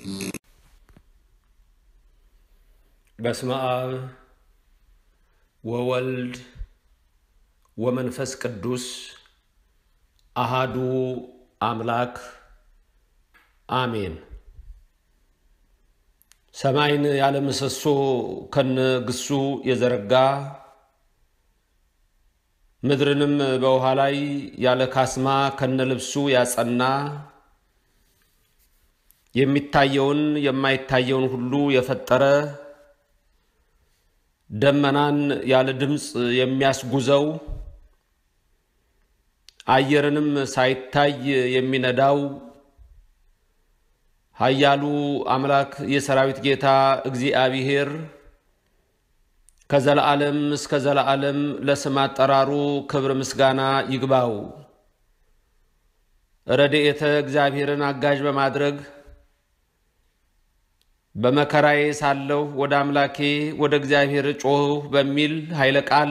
በስመ አብ ወወልድ ወመንፈስ ቅዱስ አሃዱ አምላክ አሜን። ሰማይን ያለ ምሰሶ ከነ ግሱ የዘረጋ ምድርንም በውሃ ላይ ያለ ካስማ ከነ ልብሱ ያጸና የሚታየውን የማይታየውን ሁሉ የፈጠረ ደመናን ያለ ድምፅ የሚያስጉዘው አየርንም ሳይታይ የሚነዳው ኃያሉ አምላክ የሰራዊት ጌታ እግዚአብሔር ከዘለዓለም እስከ ዘለዓለም ለስም አጠራሩ ክብር ምስጋና ይግባው። ረድኤተ እግዚአብሔርን አጋዥ በማድረግ በመከራዬ ሳለሁ ወደ አምላኬ ወደ እግዚአብሔር ጮኽሁ በሚል ኃይለ ቃል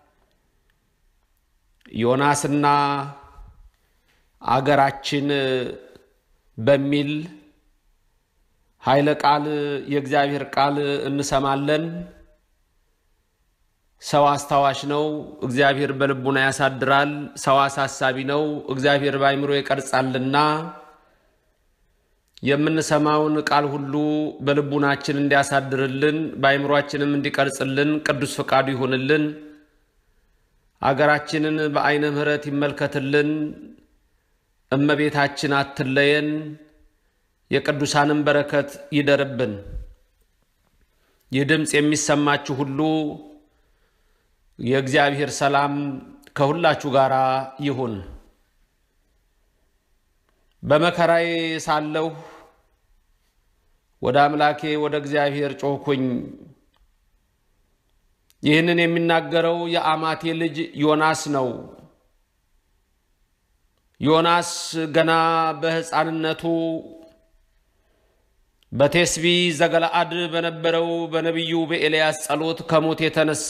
ዮናስና አገራችን በሚል ኃይለ ቃል የእግዚአብሔር ቃል እንሰማለን። ሰው አስታዋሽ ነው፣ እግዚአብሔር በልቡና ያሳድራል። ሰው አሳሳቢ ነው፣ እግዚአብሔር በአይምሮ ይቀርጻልና የምንሰማውን ቃል ሁሉ በልቡናችን እንዲያሳድርልን በአይምሯችንም እንዲቀርጽልን ቅዱስ ፈቃዱ ይሁንልን። አገራችንን በዓይነ ምሕረት ይመልከትልን። እመቤታችን አትለየን። የቅዱሳንን በረከት ይደርብን። ይህ ድምፅ የሚሰማችሁ ሁሉ የእግዚአብሔር ሰላም ከሁላችሁ ጋር ይሁን። በመከራዬ ሳለሁ ወደ አምላኬ ወደ እግዚአብሔር ጮኽኩኝ። ይህንን የሚናገረው የአማቴ ልጅ ዮናስ ነው። ዮናስ ገና በሕፃንነቱ በቴስቢ ዘገለአድ በነበረው በነቢዩ በኤልያስ ጸሎት ከሞት የተነሳ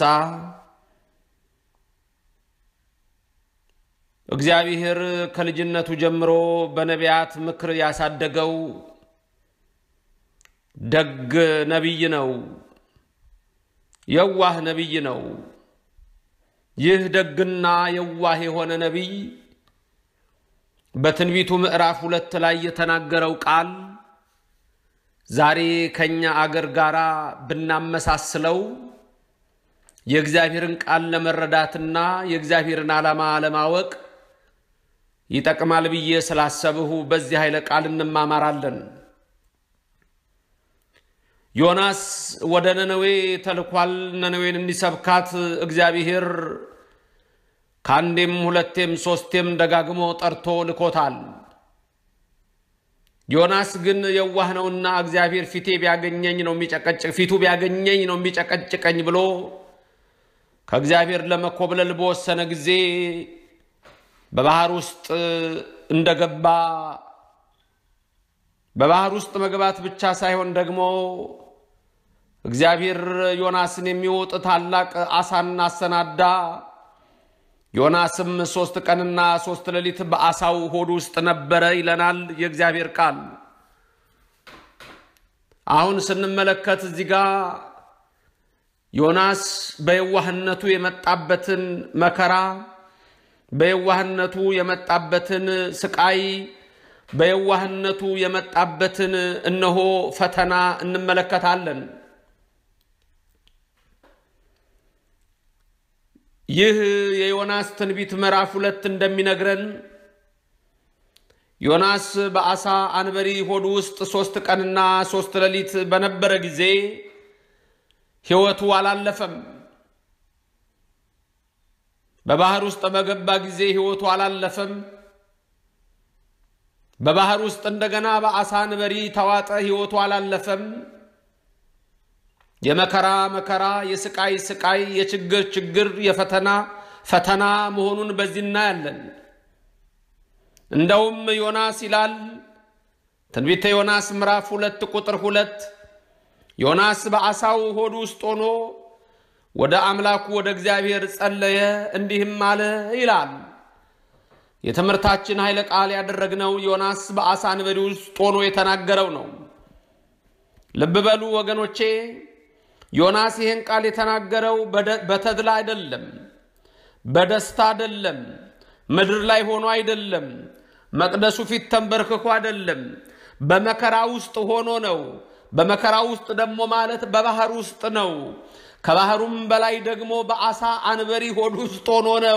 እግዚአብሔር ከልጅነቱ ጀምሮ በነቢያት ምክር ያሳደገው ደግ ነቢይ ነው። የዋህ ነቢይ ነው። ይህ ደግና የዋህ የሆነ ነቢይ በትንቢቱ ምዕራፍ ሁለት ላይ የተናገረው ቃል ዛሬ ከኛ አገር ጋር ብናመሳስለው የእግዚአብሔርን ቃል ለመረዳትና የእግዚአብሔርን ዓላማ ለማወቅ ይጠቅማል ብዬ ስላሰብሁ በዚህ ኃይለ ቃል እንማማራለን። ዮናስ ወደ ነነዌ ተልኳል። ነነዌን እንዲሰብካት እግዚአብሔር ከአንዴም ሁለቴም ሶስቴም ደጋግሞ ጠርቶ ልኮታል። ዮናስ ግን የዋህ ነውና እግዚአብሔር ፊቴ ቢያገኘኝ ነው የሚጨቀጭቅ ፊቱ ቢያገኘኝ ነው የሚጨቀጭቀኝ ብሎ ከእግዚአብሔር ለመኮብለል በወሰነ ጊዜ በባህር ውስጥ እንደገባ በባህር ውስጥ መግባት ብቻ ሳይሆን ደግሞ እግዚአብሔር ዮናስን የሚወጥ ታላቅ አሳን አሰናዳ። ዮናስም ሶስት ቀንና ሶስት ሌሊት በአሳው ሆድ ውስጥ ነበረ ይለናል የእግዚአብሔር ቃል። አሁን ስንመለከት እዚህ ጋር ዮናስ በየዋህነቱ የመጣበትን መከራ፣ በየዋህነቱ የመጣበትን ስቃይ፣ በየዋህነቱ የመጣበትን እነሆ ፈተና እንመለከታለን። ይህ የዮናስ ትንቢት ምዕራፍ ሁለት እንደሚነግረን ዮናስ በአሳ አንበሪ ሆድ ውስጥ ሶስት ቀንና ሶስት ሌሊት በነበረ ጊዜ ሕይወቱ አላለፈም። በባህር ውስጥ በገባ ጊዜ ሕይወቱ አላለፈም። በባህር ውስጥ እንደገና በአሳ አንበሪ ተዋጠ፣ ሕይወቱ አላለፈም። የመከራ መከራ፣ የስቃይ ስቃይ፣ የችግር ችግር፣ የፈተና ፈተና መሆኑን በዚህ እናያለን። እንደውም ዮናስ ይላል ትንቢተ ዮናስ ምዕራፍ ሁለት ቁጥር ሁለት ዮናስ በአሳው ሆድ ውስጥ ሆኖ ወደ አምላኩ ወደ እግዚአብሔር ጸለየ፣ እንዲህም አለ ይላል። የትምህርታችን ኃይለ ቃል ያደረግነው ዮናስ በአሳ አንበሪ ውስጥ ሆኖ የተናገረው ነው። ልብ በሉ ወገኖቼ፣ ዮናስ ይህን ቃል የተናገረው በተድላ አይደለም፣ በደስታ አይደለም፣ ምድር ላይ ሆኖ አይደለም፣ መቅደሱ ፊት ተንበርክኮ አይደለም፣ በመከራ ውስጥ ሆኖ ነው። በመከራ ውስጥ ደግሞ ማለት በባህር ውስጥ ነው። ከባህሩም በላይ ደግሞ በአሳ አንበሪ ሆድ ውስጥ ሆኖ ነው።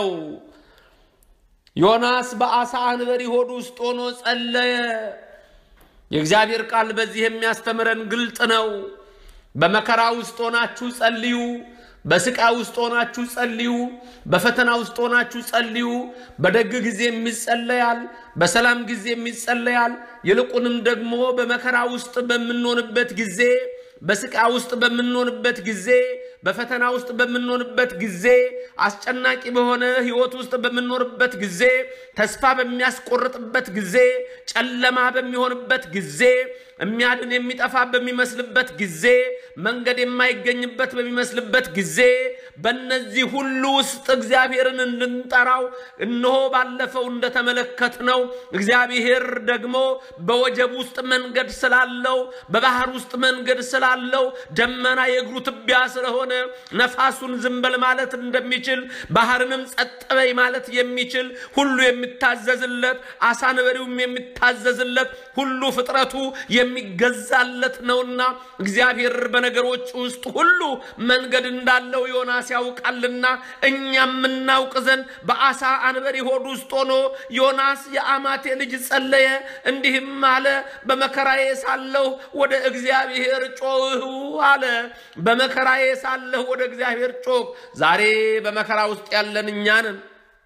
ዮናስ በአሳ አንበሪ ሆድ ውስጥ ሆኖ ጸለየ። የእግዚአብሔር ቃል በዚህ የሚያስተምረን ግልጥ ነው። በመከራ ውስጥ ሆናችሁ ጸልዩ። በስቃይ ውስጥ ሆናችሁ ጸልዩ። በፈተና ውስጥ ሆናችሁ ጸልዩ። በደግ ጊዜ የሚጸለያል፣ በሰላም ጊዜ የሚጸለያል። ይልቁንም ደግሞ በመከራ ውስጥ በምንሆንበት ጊዜ፣ በስቃይ ውስጥ በምንሆንበት ጊዜ፣ በፈተና ውስጥ በምንሆንበት ጊዜ፣ አስጨናቂ በሆነ ሕይወት ውስጥ በምንኖርበት ጊዜ፣ ተስፋ በሚያስቆርጥበት ጊዜ፣ ጨለማ በሚሆንበት ጊዜ የሚያድን የሚጠፋ በሚመስልበት ጊዜ መንገድ የማይገኝበት በሚመስልበት ጊዜ በእነዚህ ሁሉ ውስጥ እግዚአብሔርን እንድንጠራው እነሆ ባለፈው እንደተመለከትነው እግዚአብሔር ደግሞ በወጀብ ውስጥ መንገድ ስላለው በባህር ውስጥ መንገድ ስላለው ደመና የእግሩ ትቢያ ስለሆነ ነፋሱን ዝም በል ማለት እንደሚችል ባህርንም ጸጥ በይ ማለት የሚችል ሁሉ የሚታዘዝለት አሳ አንበሪውም የሚታዘዝለት ሁሉ ፍጥረቱ የሚገዛለት ነውና እግዚአብሔር በነገሮች ውስጥ ሁሉ መንገድ እንዳለው ዮናስ ያውቃልና እኛም የምናውቅ ዘንድ በአሳ አንበሪ ሆድ ውስጥ ሆኖ ዮናስ የአማቴ ልጅ ጸለየ፣ እንዲህም አለ፣ በመከራዬ ሳለሁ ወደ እግዚአብሔር ጮህሁ አለ። በመከራዬ ሳለሁ ወደ እግዚአብሔር ጮህ። ዛሬ በመከራ ውስጥ ያለን እኛንን፣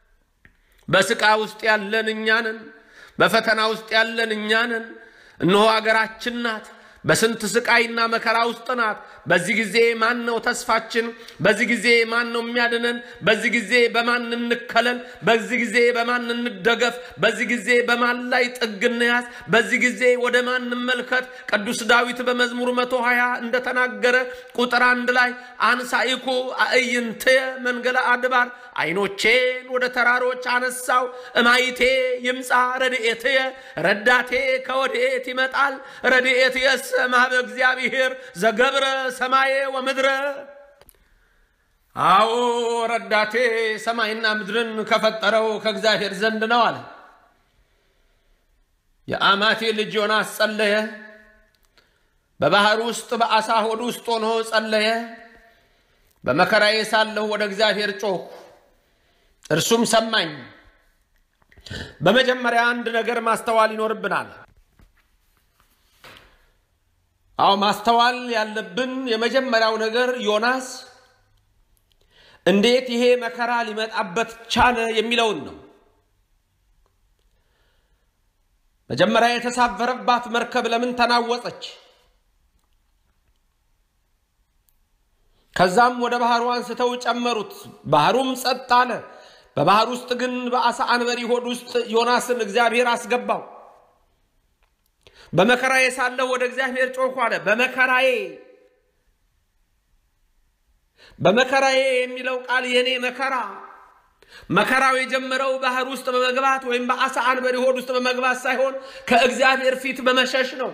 በስቃይ ውስጥ ያለን እኛንን፣ በፈተና ውስጥ ያለን እኛንን። እነሆ አገራችን ናት። በስንት ስቃይና መከራ ውስጥ ናት። በዚህ ጊዜ ማን ነው ተስፋችን? በዚህ ጊዜ ማን ነው የሚያድነን? በዚህ ጊዜ በማን እንከለል? በዚህ ጊዜ በማን እንደገፍ? በዚህ ጊዜ በማን ላይ ጥግ እንያዝ? በዚህ ጊዜ ወደ ማን እንመልከት? ቅዱስ ዳዊት በመዝሙር መቶ ሀያ እንደተናገረ ቁጥር አንድ ላይ አንሳኢኩ አእይንትየ መንገለ አድባር ዓይኖቼን ወደ ተራሮች አነሳው እማይቴ ይምፃ ረድኤትየ ረዳቴ ከወዴት ይመጣል? ረድኤትየስ እምኀበ እግዚአብሔር ዘገብረ ሰማየ ወምድረ። አዎ ረዳቴ ሰማይና ምድርን ከፈጠረው ከእግዚአብሔር ዘንድ ነው አለ። የአማቴ ልጅ ዮናስ ጸለየ። በባህር ውስጥ በአሳ ሆድ ውስጥ ሆኖ ጸለየ። በመከራዬ ሳለሁ ወደ እግዚአብሔር ጮኽሁ፣ እርሱም ሰማኝ። በመጀመሪያ አንድ ነገር ማስተዋል ይኖርብናል። አዎ ማስተዋል ያለብን የመጀመሪያው ነገር ዮናስ እንዴት ይሄ መከራ ሊመጣበት ቻለ የሚለውን ነው። መጀመሪያ የተሳፈረባት መርከብ ለምን ተናወጸች? ከዛም ወደ ባህሩ አንስተው ጨመሩት። ባህሩም ጸጥ አለ። በባህር ውስጥ ግን በአሳ አንበሪ ሆድ ውስጥ ዮናስን እግዚአብሔር አስገባው። በመከራዬ ሳለሁ ወደ እግዚአብሔር ጮኽሁ አለ። በመከራዬ በመከራዬ የሚለው ቃል የኔ መከራ መከራው የጀመረው ባህር ውስጥ በመግባት ወይም በአሳ አንበሪ ሆድ ውስጥ በመግባት ሳይሆን ከእግዚአብሔር ፊት በመሸሽ ነው።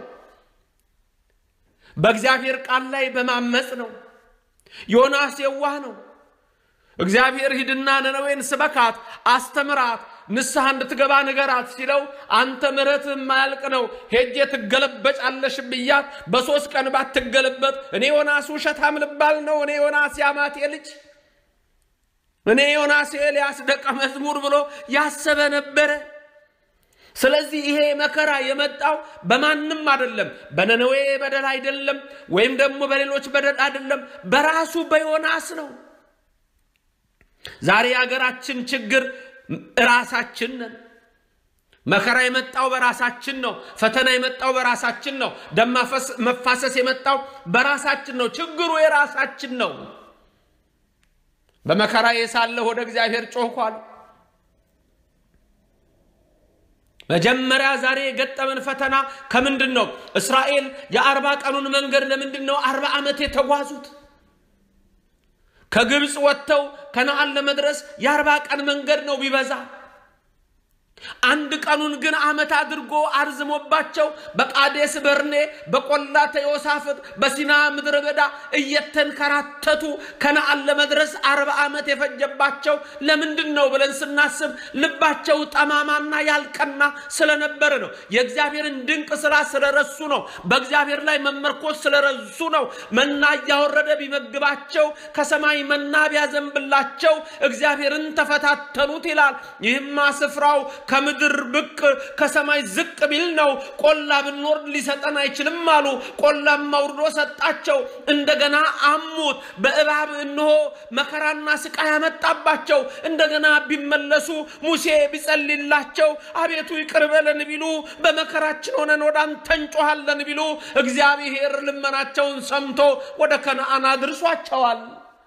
በእግዚአብሔር ቃል ላይ በማመፅ ነው። ዮናስ የዋህ ነው። እግዚአብሔር ሂድና ነነዌን ስበካት፣ አስተምራት፣ ንስሐ እንድትገባ ንገራት ሲለው አንተ ምሕረትህ የማያልቅ ነው፣ ሄጄ ትገለበጫለሽ ብያት በሦስት ቀን ባትገለበጥ እኔ ዮናስ ውሸታም ልባል ነው? እኔ ዮናስ የአማቴ ልጅ እኔ ዮናስ የኤልያስ ደቀ መዝሙር ብሎ ያሰበ ነበረ። ስለዚህ ይሄ መከራ የመጣው በማንም አይደለም፣ በነነዌ በደል አይደለም፣ ወይም ደግሞ በሌሎች በደል አይደለም፣ በራሱ በዮናስ ነው። ዛሬ የሀገራችን ችግር ራሳችን ነን። መከራ የመጣው በራሳችን ነው። ፈተና የመጣው በራሳችን ነው። ደም መፋሰስ የመጣው በራሳችን ነው። ችግሩ የራሳችን ነው። በመከራዬ ሳለሁ ወደ እግዚአብሔር ጮኽኳል። መጀመሪያ ዛሬ የገጠመን ፈተና ከምንድን ነው? እስራኤል የአርባ ቀኑን መንገድ ለምንድን ነው አርባ ዓመት የተጓዙት? ከግብፅ ወጥተው ከነአን ለመድረስ የአርባ ቀን መንገድ ነው ቢበዛ። አንድ ቀኑን ግን ዓመት አድርጎ አርዝሞባቸው በቃዴስ በርኔ በቆላ ተዮሳፍጥ በሲና ምድረ በዳ እየተንከራተቱ ከነአን ለመድረስ አርባ ዓመት የፈጀባቸው ለምንድን ነው ብለን ስናስብ ልባቸው ጠማማና ያልቀና ስለነበረ ነው። የእግዚአብሔርን ድንቅ ስራ ስለረሱ ነው። በእግዚአብሔር ላይ መመርኮዝ ስለረሱ ነው። መና እያወረደ ቢመግባቸው ከሰማይ መና ቢያዘንብላቸው እግዚአብሔርን ተፈታተኑት ይላል። ይህማ ስፍራው ከምድር ብቅ ከሰማይ ዝቅ ቢል ነው። ቆላ ብንወርድ ሊሰጠን አይችልም አሉ። ቆላም አውርዶ ሰጣቸው። እንደገና አሙት። በእባብ እንሆ መከራና ስቃይ ያመጣባቸው። እንደገና ቢመለሱ ሙሴ ቢጸልላቸው አቤቱ ይቅር በለን ቢሉ በመከራችን ሆነን ወደ አንተ እንጮኻለን ቢሉ እግዚአብሔር ልመናቸውን ሰምቶ ወደ ከነአን አድርሷቸዋል።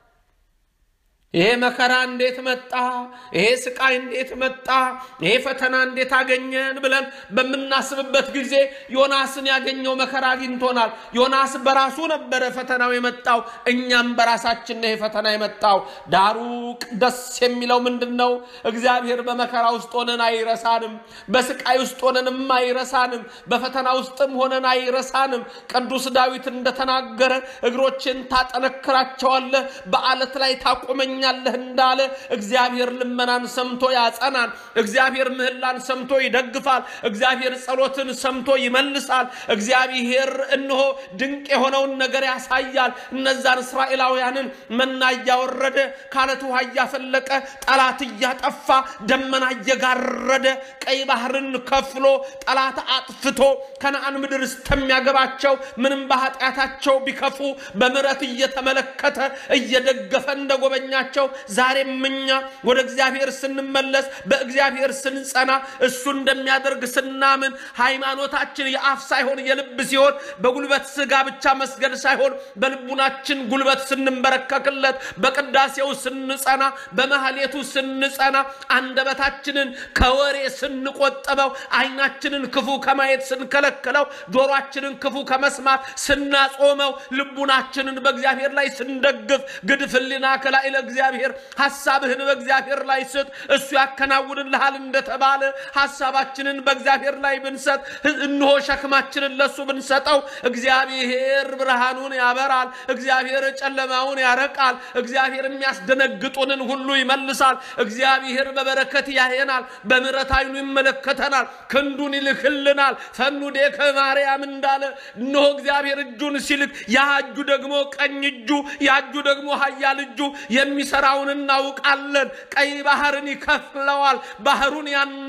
ይሄ መከራ እንዴት መጣ? ይሄ ስቃይ እንዴት መጣ? ይሄ ፈተና እንዴት አገኘን ብለን በምናስብበት ጊዜ ዮናስን ያገኘው መከራ አግኝቶናል። ዮናስ በራሱ ነበረ ፈተናው የመጣው፣ እኛም በራሳችን ነው ይሄ ፈተና የመጣው። ዳሩ ደስ የሚለው ምንድን ነው? እግዚአብሔር በመከራ ውስጥ ሆነን አይረሳንም። በስቃይ ውስጥ ሆነንም አይረሳንም። በፈተና ውስጥም ሆነን አይረሳንም። ቅዱስ ዳዊት እንደተናገረ እግሮችን ታጠነክራቸዋለህ፣ በአለት ላይ ታቆመኛለህ እንዳለ እግዚአብሔር ልመናን ሰምቶ ያጸናል። እግዚአብሔር ምህላን ሰምቶ ይደግፋል። እግዚአብሔር ጸሎትን ሰምቶ ይመልሳል። እግዚአብሔር እነሆ ድንቅ የሆነውን ነገር ያሳያል። እነዛን እስራኤላውያንን መና እያወረደ ካለት ውሃ እያፈለቀ ጠላት እያጠፋ ደመና እየጋረደ ቀይ ባህርን ከፍሎ ጠላት አጥፍቶ ከነአን ምድር እስከሚያገባቸው ምንም በኃጢአታቸው ቢከፉ በምሕረት እየተመለከተ እየደገፈ እንደጎበኛቸው ዛሬም እኛ ወደ እግዚአብሔር ስንመለስ በእግዚአብሔር ስንጸና እሱ እንደሚያደርግ ስናምን ሃይማኖታችን የአፍ ሳይሆን የልብ ሲሆን በጉልበት ስጋ ብቻ መስገድ ሳይሆን በልቡናችን ጉልበት ስንንበረከክለት በቅዳሴው ስንጸና በመሐሌቱ ስንጸና አንደበታችንን ከወሬ ስንቆጠበው ዓይናችንን ክፉ ከማየት ስንከለክለው ጆሮአችንን ክፉ ከመስማት ስናጾመው ልቡናችንን በእግዚአብሔር ላይ ስንደግፍ ግድፍ ሕሊናከ ላዕለ እግዚአብሔር ሐሳብህን በእግዚአብሔር ላይ ስጥ እሱ ያከናውንልሃል እንደተባለ ሐሳባችንን በእግዚአብሔር ላይ ብንሰጥ እንሆ ሸክማችንን ለሱ ብንሰጠው እግዚአብሔር ብርሃኑን ያበራል። እግዚአብሔር ጨለማውን ያረቃል። እግዚአብሔር የሚያስደነግጡንን ሁሉ ይመልሳል። እግዚአብሔር በበረከት ያየናል። በምሕረት ዓይኑ ይመለከተናል። ክንዱን ይልክልናል። ፈኑ ዴከ ማርያም እንዳለ እነሆ እግዚአብሔር እጁን ሲልክ ያ እጁ ደግሞ ቀኝ እጁ ያ እጁ ደግሞ ኃያል እጁ የሚሰራውን እናውቃለን። ቀይ ባህርን ይከፍለዋል፣ ባህሩን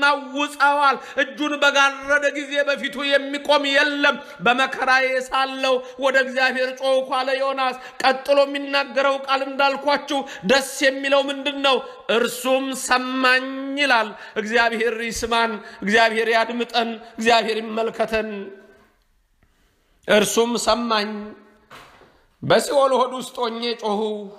ያናውጸዋል። እጁን በጋረደ ጊዜ በፊቱ የሚቆም የለም። በመከራዬ ሳለው ወደ እግዚአብሔር ጮኽኩ አለ ዮናስ። ቀጥሎ የሚናገረው ቃል እንዳልኳችሁ ደስ የሚለው ምንድን ነው? እርሱም ሰማኝ ይላል። እግዚአብሔር ይስማን፣ እግዚአብሔር ያድምጠን፣ እግዚአብሔር ይመልከተን። እርሱም ሰማኝ፣ በሲኦል ሆድ ውስጥ ሆኜ ጮኹ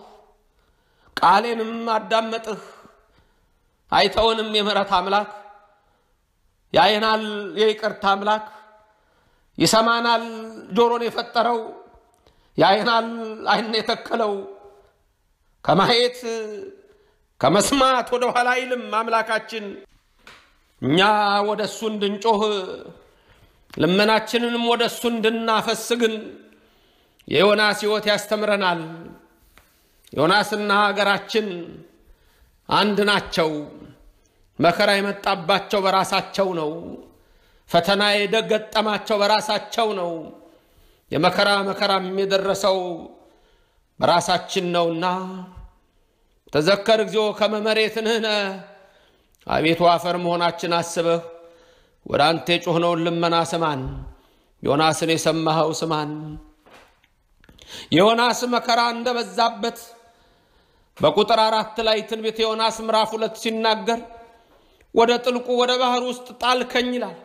ቃሌንም አዳመጥህ። አይተውንም የምሕረት አምላክ ያየናል፣ የይቅርታ አምላክ ይሰማናል፣ ጆሮን የፈጠረው ያየናል፣ ዓይን የተከለው ከማየት ከመስማት ወደ ኋላ አይልም አምላካችን። እኛ ወደ እሱ እንድንጮህ ልመናችንንም ወደ እሱ እንድናፈስ ግን የዮናስ ሕይወት ያስተምረናል። ዮናስና ሀገራችን አንድ ናቸው። መከራ የመጣባቸው በራሳቸው ነው። ፈተና የገጠማቸው በራሳቸው ነው። የመከራ መከራም የደረሰው በራሳችን ነውና ተዘከር እግዚኦ ከመ መሬት ንሕነ፣ አቤቱ አፈር መሆናችን አስበህ ወደ አንተ የጮኽነውን ልመና ስማን። ዮናስን የሰማኸው ስማን። የዮናስ መከራ እንደበዛበት በቁጥር አራት ላይ ትንቢተ ዮናስ ምዕራፍ ሁለት ሲናገር ወደ ጥልቁ ወደ ባህር ውስጥ ጣልከኝ ይላል።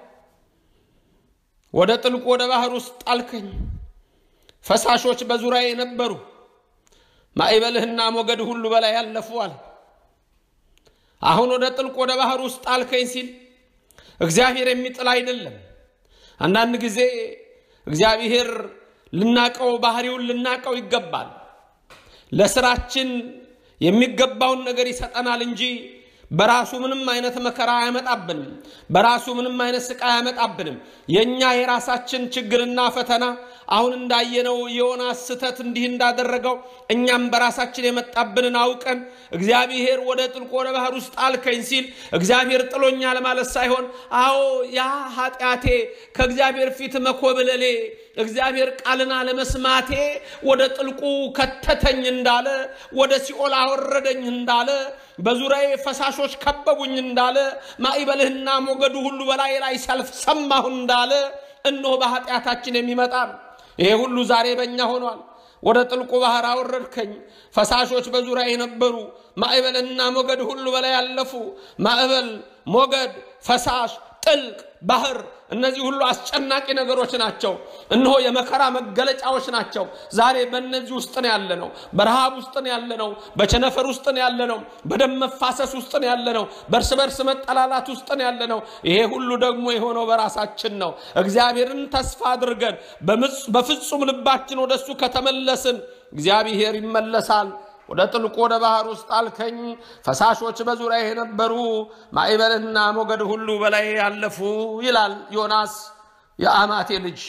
ወደ ጥልቁ ወደ ባህር ውስጥ ጣልከኝ፣ ፈሳሾች በዙሪያዬ ነበሩ፣ ማዕበልህና ሞገድ ሁሉ በላይ ያለፉ አለ። አሁን ወደ ጥልቁ ወደ ባህር ውስጥ ጣልከኝ ሲል እግዚአብሔር የሚጥል አይደለም። አንዳንድ ጊዜ እግዚአብሔር ልናቀው ባህሪውን ልናቀው ይገባል። ለስራችን የሚገባውን ነገር ይሰጠናል እንጂ በራሱ ምንም አይነት መከራ አያመጣብንም። በራሱ ምንም አይነት ስቃይ አያመጣብንም። የእኛ የራሳችን ችግርና ፈተና አሁን እንዳየነው የዮናስ ስህተት እንዲህ እንዳደረገው እኛም በራሳችን የመጣብንን አውቀን እግዚአብሔር ወደ ጥልቁ ወደ ባህር ውስጥ አልከኝ ሲል እግዚአብሔር ጥሎኛ ለማለት ሳይሆን አዎ ያ ኃጢአቴ ከእግዚአብሔር ፊት መኮብለሌ እግዚአብሔር ቃልን አለመስማቴ ወደ ጥልቁ ከተተኝ እንዳለ ወደ ሲኦል አወረደኝ እንዳለ በዙሪያዬ ፈሳሾች ከበቡኝ እንዳለ ማዕበልህና ሞገዱ ሁሉ በላይ ላይ ሰልፍ ሰማሁ እንዳለ እነሆ በኃጢአታችን የሚመጣ ነው። ይሄ ሁሉ ዛሬ በእኛ ሆኗል። ወደ ጥልቁ ባህር አወረድከኝ። ፈሳሾች በዙሪያ የነበሩ ማዕበልና ሞገድ ሁሉ በላይ ያለፉ። ማዕበል፣ ሞገድ፣ ፈሳሽ፣ ጥልቅ ባህር እነዚህ ሁሉ አስጨናቂ ነገሮች ናቸው። እነሆ የመከራ መገለጫዎች ናቸው። ዛሬ በእነዚህ ውስጥ ነው ያለነው። በረሃብ ውስጥ ነው ያለነው። በቸነፈር ውስጥ ነው ያለነው። በደም መፋሰስ ውስጥ ነው ያለነው። በእርስ በርስ መጠላላት ውስጥ ነው ያለነው። ይሄ ሁሉ ደግሞ የሆነው በራሳችን ነው። እግዚአብሔርን ተስፋ አድርገን በፍጹም ልባችን ወደሱ ከተመለስን እግዚአብሔር ይመለሳል። ወደ ጥልቁ ወደ ባህር ውስጥ አልከኝ፣ ፈሳሾች በዙሪያ የነበሩ ማዕበልና ሞገድ ሁሉ በላይ ያለፉ ይላል ዮናስ የአማቴ ልጅ።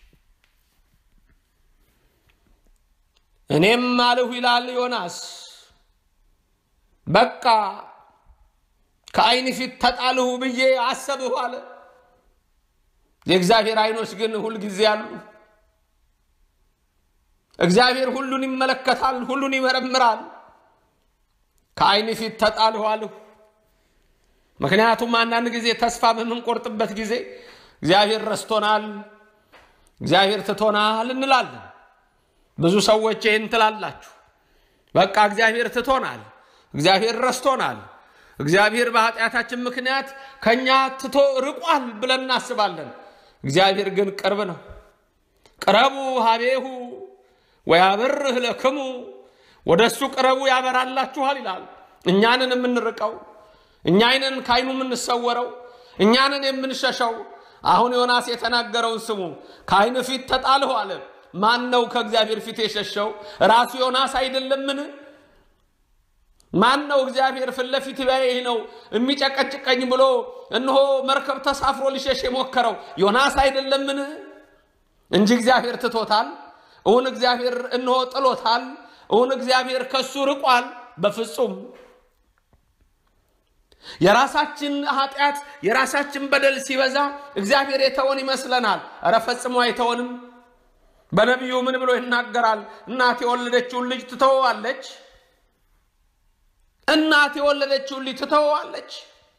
እኔም አልሁ ይላል ዮናስ፣ በቃ ከዓይን ፊት ተጣልሁ ብዬ አሰብሁ አለ። የእግዚአብሔር ዓይኖች ግን ሁልጊዜ አሉ። እግዚአብሔር ሁሉን ይመለከታል፣ ሁሉን ይመረምራል። ከዓይን ፊት ተጣልሁ አልሁ። ምክንያቱም አንዳንድ ጊዜ ተስፋ በምንቆርጥበት ጊዜ እግዚአብሔር ረስቶናል፣ እግዚአብሔር ትቶናል እንላለን። ብዙ ሰዎች ይህን ትላላችሁ። በቃ እግዚአብሔር ትቶናል፣ እግዚአብሔር ረስቶናል፣ እግዚአብሔር በኃጢአታችን ምክንያት ከእኛ ትቶ ርቋል ብለን እናስባለን። እግዚአብሔር ግን ቅርብ ነው። ቅረቡ ሀቤሁ ወያበርህ ለክሙ ወደ እሱ ቅረቡ ያበራላችኋል ይላል። እኛንን የምንርቀው እኛይንን ከዓይኑ የምንሰወረው እኛንን የምንሸሸው። አሁን ዮናስ የተናገረውን ስሙ። ከዓይን ፊት ተጣልሁ አለ። ማን ነው ከእግዚአብሔር ፊት የሸሸው? ራሱ ዮናስ አይደለምን? ማን ነው እግዚአብሔር ፊት ለፊት ቢያየኝ ነው የሚጨቀጭቀኝ ብሎ እነሆ መርከብ ተሳፍሮ ሊሸሽ የሞከረው ዮናስ አይደለምን? እንጂ እግዚአብሔር ትቶታል። እውን እግዚአብሔር እነሆ ጥሎታል? እውን እግዚአብሔር ከሱ ርቋል? በፍጹም። የራሳችን ኃጢአት የራሳችን በደል ሲበዛ እግዚአብሔር የተወን ይመስለናል። እረ ፈጽሞ አይተወንም። በነቢዩ ምን ብሎ ይናገራል? እናት የወለደችውን ልጅ ትተወዋለች። እናት የወለደችውን ልጅ ትተወዋለች፣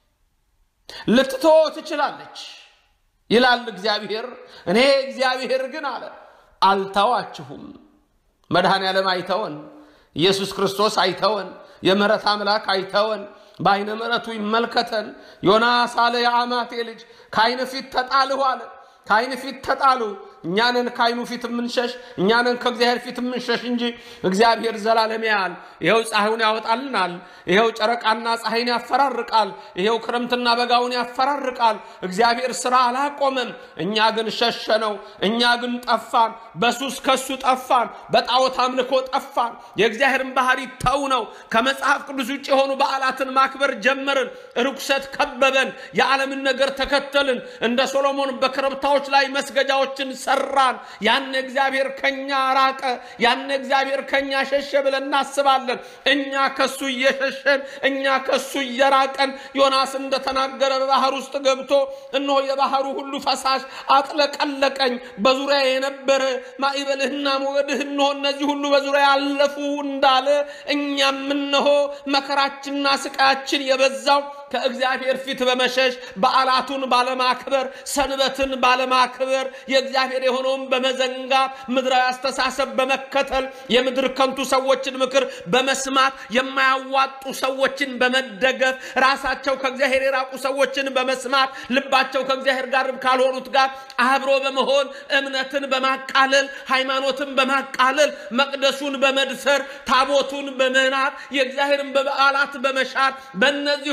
ልትተወው ትችላለች ይላል እግዚአብሔር። እኔ እግዚአብሔር ግን አለ አልተዋችሁም። መድኃኔ ዓለም አይተወን። ኢየሱስ ክርስቶስ አይተወን። የምሕረት አምላክ አይተወን። በዓይነ ምሕረቱ ይመልከተን። ዮናስ አለ የአማቴ ልጅ ከዓይን ፊት ተጣልሁ አለ። ከዓይን ፊት ተጣሉ። እኛንን ከዓይኑ ፊት የምንሸሽ እኛንን ከእግዚአብሔር ፊት የምንሸሽ እንጂ እግዚአብሔር ዘላለም ያያል። ይኸው ፀሐዩን ያወጣልናል። ይኸው ጨረቃና ፀሐይን ያፈራርቃል። ይኸው ክረምትና በጋውን ያፈራርቃል። እግዚአብሔር ስራ አላቆመም። እኛ ግን ሸሸነው። እኛ ግን ጠፋን። በሱስ ከሱ ጠፋን። በጣዖት አምልኮ ጠፋን። የእግዚአብሔርን ባህሪ ተው ነው። ከመጽሐፍ ቅዱስ ውጭ የሆኑ በዓላትን ማክበር ጀመርን። ርኩሰት ከበበን። የዓለምን ነገር ተከተልን። እንደ ሶሎሞን በኮረብታዎች ላይ መስገጃዎችን ሰራን። ያን እግዚአብሔር ከኛ ራቀ፣ ያን እግዚአብሔር ከኛ ሸሸ ብለን እናስባለን። እኛ ከሱ እየሸሸን እኛ ከሱ እየራቀን ዮናስ እንደተናገረ በባህር ውስጥ ገብቶ እነሆ የባህሩ ሁሉ ፈሳሽ አጥለቀለቀኝ፣ በዙሪያ የነበረ ማዕበልህና ሞገድህ እነሆ እነዚህ ሁሉ በዙሪያ ያለፉ እንዳለ እኛም እነሆ መከራችንና ስቃያችን የበዛው ከእግዚአብሔር ፊት በመሸሽ በዓላቱን ባለማክበር ሰንበትን ባለማክበር የእግዚአብሔር የሆነውን በመዘንጋት ምድራዊ አስተሳሰብ በመከተል የምድር ከንቱ ሰዎችን ምክር በመስማት የማያዋጡ ሰዎችን በመደገፍ ራሳቸው ከእግዚአብሔር የራቁ ሰዎችን በመስማት ልባቸው ከእግዚአብሔር ጋር ካልሆኑት ጋር አብሮ በመሆን እምነትን በማቃለል ሃይማኖትን በማቃለል መቅደሱን በመድፈር ታቦቱን በመናት የእግዚአብሔርን በበዓላት በመሻር በእነዚህ ሁሉ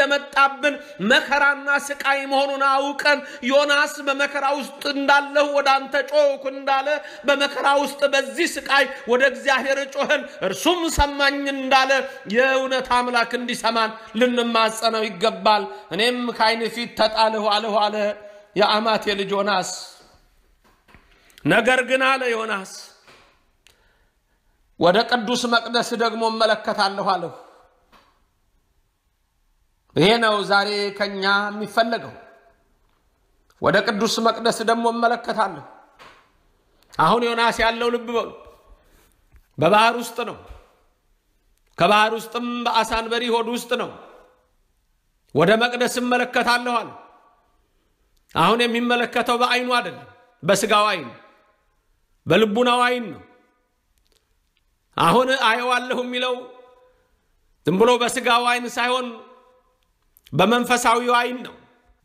የመጣብን መከራና ስቃይ መሆኑን አውቀን ዮናስ በመከራ ውስጥ እንዳለሁ ወደ አንተ ጮኽኩ እንዳለ በመከራ ውስጥ በዚህ ስቃይ ወደ እግዚአብሔር ጮኸን እርሱም ሰማኝ እንዳለ የእውነት አምላክ እንዲሰማን ልንማጸነው ይገባል። እኔም ከዓይን ፊት ተጣልሁ አልሁ አለ የአማቴ ልጅ ዮናስ። ነገር ግን አለ ዮናስ ወደ ቅዱስ መቅደስ ደግሞ እመለከታለሁ አለሁ። ይሄ ነው ዛሬ ከኛ የሚፈለገው። ወደ ቅዱስ መቅደስ ደግሞ እመለከታለሁ። አሁን ዮናስ ያለው ልብ በሉ በባህር ውስጥ ነው። ከባህር ውስጥም በአሳ አንበሪ ሆድ ውስጥ ነው። ወደ መቅደስ እመለከታለሁ አለ። አሁን የሚመለከተው በዓይኑ አይደለም፣ በስጋው ዓይን በልቡናው ዓይን ነው። አሁን አየዋለሁ የሚለው ዝም ብሎ በስጋው ዓይን ሳይሆን በመንፈሳዊው ዓይን ነው።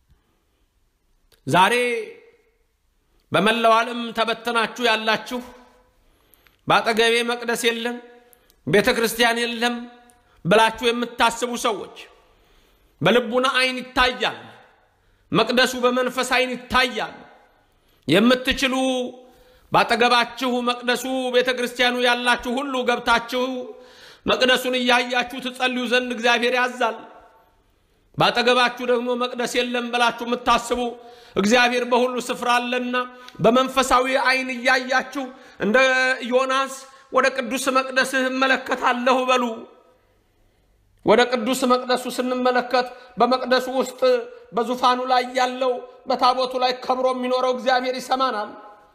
ዛሬ በመላው ዓለም ተበተናችሁ ያላችሁ በአጠገቤ መቅደስ የለም፣ ቤተ ክርስቲያን የለም ብላችሁ የምታስቡ ሰዎች በልቡና ዓይን ይታያል። መቅደሱ በመንፈስ ዓይን ይታያል። የምትችሉ ባጠገባችሁ መቅደሱ ቤተ ክርስቲያኑ ያላችሁ ሁሉ ገብታችሁ መቅደሱን እያያችሁ ትጸልዩ ዘንድ እግዚአብሔር ያዛል። ባጠገባችሁ ደግሞ መቅደስ የለም ብላችሁ የምታስቡ እግዚአብሔር በሁሉ ስፍራ አለና በመንፈሳዊ ዓይን እያያችሁ እንደ ዮናስ ወደ ቅዱስ መቅደስህ እመለከታለሁ በሉ። ወደ ቅዱስ መቅደሱ ስንመለከት በመቅደሱ ውስጥ በዙፋኑ ላይ ያለው በታቦቱ ላይ ከብሮ የሚኖረው እግዚአብሔር ይሰማናል።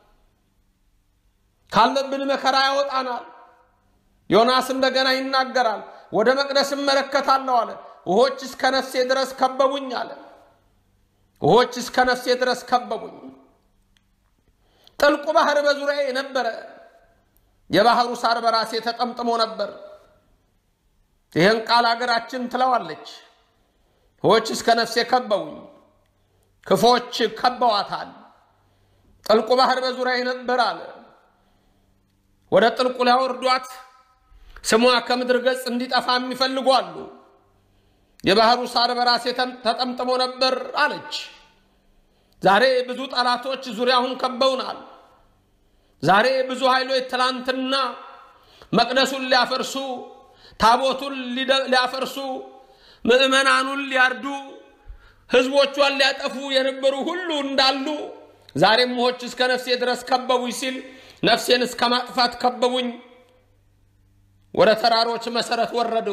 ካለብን መከራ ያወጣናል። ዮናስ እንደገና ይናገራል። ወደ መቅደስ እመለከታለሁ አለ። ውሆች እስከ ነፍሴ ድረስ ከበቡኝ አለ። ውሆች እስከ ነፍሴ ድረስ ከበቡኝ። ጥልቁ ባህር በዙሪያ ነበረ። የባህሩ ሳር በራሴ ተጠምጥሞ ነበር። ይህን ቃል አገራችን ትለዋለች። ውሆች እስከ ነፍሴ ከበቡኝ፣ ክፎች ከበዋታል። ጥልቁ ባህር በዙሪያ ነበር አለ። ወደ ጥልቁ ሊያወርዷት ስሟ ከምድር ገጽ እንዲጠፋ የሚፈልጉ አሉ። የባህሩ ሳር በራሴ ተጠምጥሞ ነበር አለች። ዛሬ ብዙ ጠላቶች ዙሪያውን ከበውናል። ዛሬ ብዙ ኃይሎች ትላንትና መቅደሱን ሊያፈርሱ፣ ታቦቱን ሊያፈርሱ፣ ምዕመናኑን ሊያርዱ፣ ሕዝቦቿን ሊያጠፉ የነበሩ ሁሉ እንዳሉ ዛሬም ውኆች እስከ ነፍሴ ድረስ ከበቡኝ ሲል ነፍሴን እስከ ማጥፋት ከበቡኝ። ወደ ተራሮች መሰረት ወረድሁ፣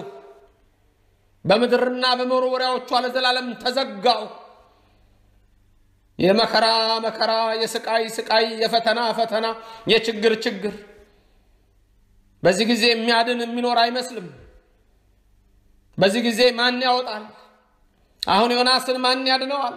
በምድርና በመወርወሪያዎቿ ለዘላለም ተዘጋሁ። የመከራ መከራ፣ የስቃይ ስቃይ፣ የፈተና ፈተና፣ የችግር ችግር። በዚህ ጊዜ የሚያድን የሚኖር አይመስልም። በዚህ ጊዜ ማን ያወጣል? አሁን ዮናስን ማን ያድነዋል?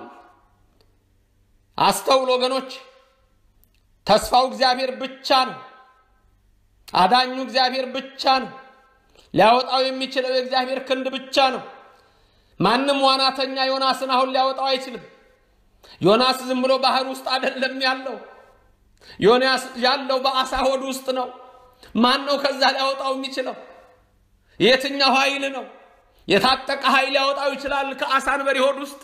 አስተውል ወገኖች፣ ተስፋው እግዚአብሔር ብቻ ነው። አዳኙ እግዚአብሔር ብቻ ነው። ሊያወጣው የሚችለው የእግዚአብሔር ክንድ ብቻ ነው። ማንም ዋናተኛ ዮናስን አሁን ሊያወጣው አይችልም። ዮናስ ዝም ብሎ ባህር ውስጥ አይደለም ያለው። ዮናስ ያለው በአሳ ሆድ ውስጥ ነው። ማን ነው ከዛ ሊያወጣው የሚችለው? የትኛው ኃይል ነው? የታጠቀ ኃይል ሊያወጣው ይችላል? ከአሳ አንበሪ ሆድ ውስጥ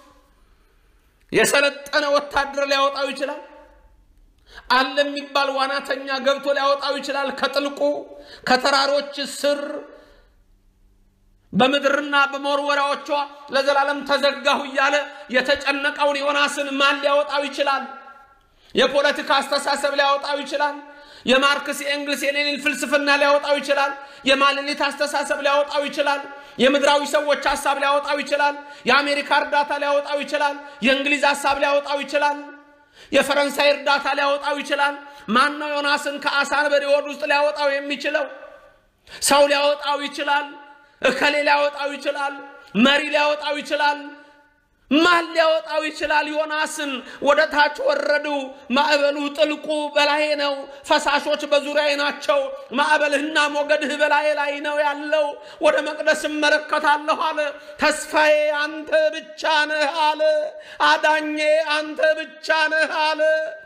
የሰለጠነ ወታደር ሊያወጣው ይችላል? አለ የሚባል ዋናተኛ ገብቶ ሊያወጣው ይችላል? ከጥልቁ ከተራሮች ስር በምድርና በመወርወሪያዎቿ ለዘላለም ተዘጋሁ እያለ የተጨነቀውን ዮናስን ማን ሊያወጣው ይችላል? የፖለቲካ አስተሳሰብ ሊያወጣው ይችላል። የማርክስ የኤንግልስ የሌኒን ፍልስፍና ሊያወጣው ይችላል። የማልሊት አስተሳሰብ ሊያወጣው ይችላል። የምድራዊ ሰዎች ሀሳብ ሊያወጣው ይችላል። የአሜሪካ እርዳታ ሊያወጣው ይችላል። የእንግሊዝ ሀሳብ ሊያወጣው ይችላል። የፈረንሳይ እርዳታ ሊያወጣው ይችላል። ማን ነው ዮናስን ከአሳ አንበሪ ሆድ ውስጥ ሊያወጣው የሚችለው? ሰው ሊያወጣው ይችላል። እከሌ ሊያወጣው ይችላል። መሪ ሊያወጣው ይችላል። ማን ሊያወጣው ይችላል? ዮናስን ወደ ታች ወረዱ። ማዕበሉ ጥልቁ በላዬ ነው፣ ፈሳሾች በዙሪያዬ ናቸው። ማዕበልህና ሞገድህ በላዬ ላይ ነው ያለው። ወደ መቅደስ እመለከታለሁ አለ። ተስፋዬ አንተ ብቻ ነህ አለ። አዳኜ አንተ ብቻ ነህ አለ።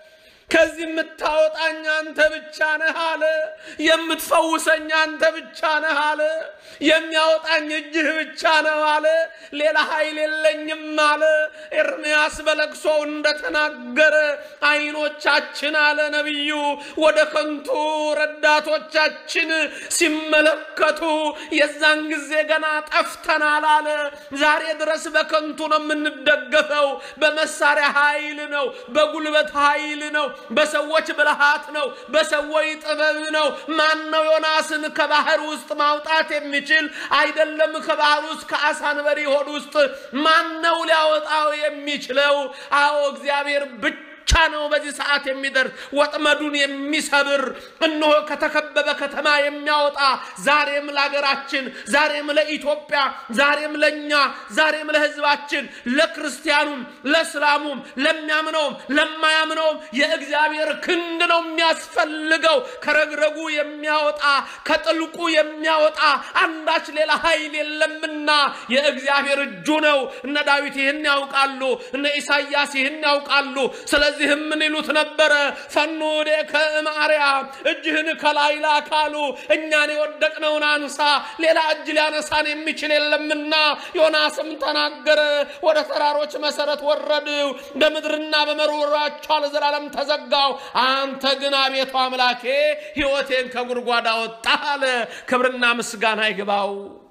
ከዚህ የምታወጣኝ አንተ ብቻ ነህ አለ። የምትፈውሰኝ አንተ ብቻ ነህ አለ። የሚያወጣኝ እጅህ ብቻ ነው አለ። ሌላ ኃይል የለኝም አለ። ኤርምያስ በለቅሶው እንደተናገረ ዓይኖቻችን አለ ነቢዩ ወደ ከንቱ ረዳቶቻችን ሲመለከቱ የዛን ጊዜ ገና ጠፍተናል አለ። ዛሬ ድረስ በከንቱ ነው የምንደገፈው። በመሳሪያ ኃይል ነው፣ በጉልበት ኃይል ነው፣ በሰዎች ብልሃት ነው፣ በሰዎች ጥበብ ነው። ማን ነው ዮናስን ከባህር ውስጥ ማውጣት የሚችል? አይደለም ከባህር ውስጥ ከአሳ አንበሪ ሆድ ውስጥ ማን ነው ሊያወጣው የሚችለው? አዎ እግዚአብሔር ብቻ ብቻ ነው በዚህ ሰዓት የሚደርስ ወጥመዱን የሚሰብር እነሆ ከተከበበ ከተማ የሚያወጣ ዛሬም ለሀገራችን፣ ዛሬም ለኢትዮጵያ፣ ዛሬም ለእኛ፣ ዛሬም ለሕዝባችን፣ ለክርስቲያኑም፣ ለእስላሙም፣ ለሚያምነውም፣ ለማያምነውም የእግዚአብሔር ክንድ ነው የሚያስፈልገው። ከረግረጉ የሚያወጣ ከጥልቁ የሚያወጣ አንዳች ሌላ ኃይል የለምና የእግዚአብሔር እጁ ነው። እነ ዳዊት ይህን ያውቃሉ። እነ ኢሳይያስ ይህን ያውቃሉ። ስለዚህም ምን ይሉት ነበረ? ፈኑ ወዴከ እምአርያም እጅህን ከላይ ላክ አሉ። እኛን የወደቅነውን አንሳ፣ ሌላ እጅ ሊያነሳን የሚችል የለምና። ዮናስም ተናገረ። ወደ ተራሮች መሰረት ወረድው፣ በምድርና በመሮራቸው ለዘላለም ተዘጋው። አንተ ግን አቤቱ አምላኬ ሕይወቴን ከጉድጓድ አወጣህ አለ። ክብርና ምስጋና ይግባው።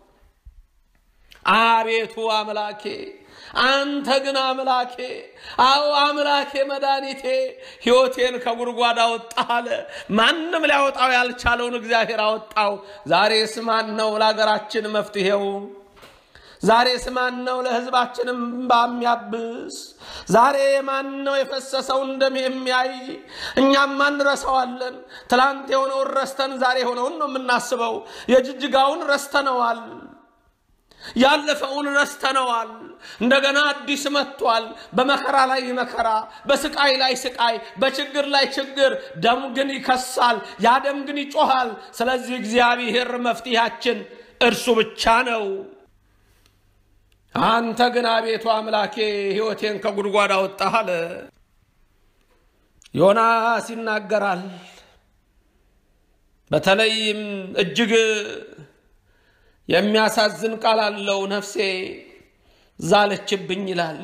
አቤቱ አምላኬ አንተ ግን አምላኬ፣ አዎ አምላኬ መድኃኒቴ ሕይወቴን ከጉድጓድ አወጣህ አለ። ማንም ሊያወጣው ያልቻለውን እግዚአብሔር አወጣው። ዛሬስ ማን ነው ለሀገራችን መፍትሄው? ዛሬስ ማን ነው ለሕዝባችንም ባሚያብስ? ዛሬ ማን ነው የፈሰሰውን ደም የሚያይ? እኛም አንረሳዋለን። ትላንት የሆነውን ረስተን ዛሬ የሆነውን ነው የምናስበው። የጅጅጋውን ረስተነዋል። ያለፈውን ረስተነዋል። እንደገና አዲስ መጥቷል። በመከራ ላይ መከራ፣ በስቃይ ላይ ስቃይ፣ በችግር ላይ ችግር። ደም ግን ይከሳል፣ ያ ደም ግን ይጮሃል። ስለዚህ እግዚአብሔር መፍትሄያችን እርሱ ብቻ ነው። አንተ ግን አቤቱ አምላኬ ሕይወቴን ከጉድጓድ አወጣህ አለ። ዮናስ ይናገራል። በተለይም እጅግ የሚያሳዝን ቃል አለው። ነፍሴ ዛለችብኝ ይላል።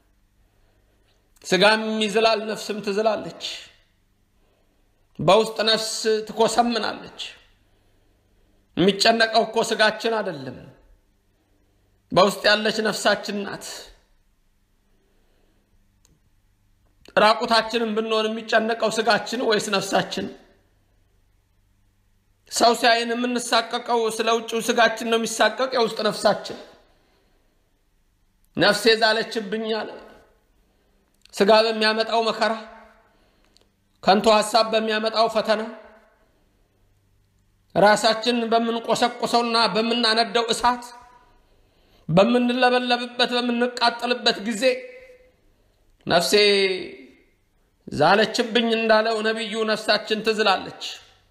ስጋም ይዝላል፣ ነፍስም ትዝላለች። በውስጥ ነፍስ ትኮሰምናለች። የሚጨነቀው እኮ ስጋችን አይደለም፣ በውስጥ ያለች ነፍሳችን ናት። ራቁታችንን ብንሆን የሚጨነቀው ስጋችን ወይስ ነፍሳችን? ሰው ሲያይን የምንሳቀቀው ስለ ውጭው ስጋችን ነው የሚሳቀቅ፣ የውስጥ ነፍሳችን። ነፍሴ ዛለችብኝ አለ። ስጋ በሚያመጣው መከራ፣ ከንቱ ሀሳብ በሚያመጣው ፈተና፣ ራሳችን በምንቆሰቁሰውና በምናነደው እሳት፣ በምንለበለብበት በምንቃጠልበት ጊዜ ነፍሴ ዛለችብኝ እንዳለው ነቢዩ ነፍሳችን ትዝላለች።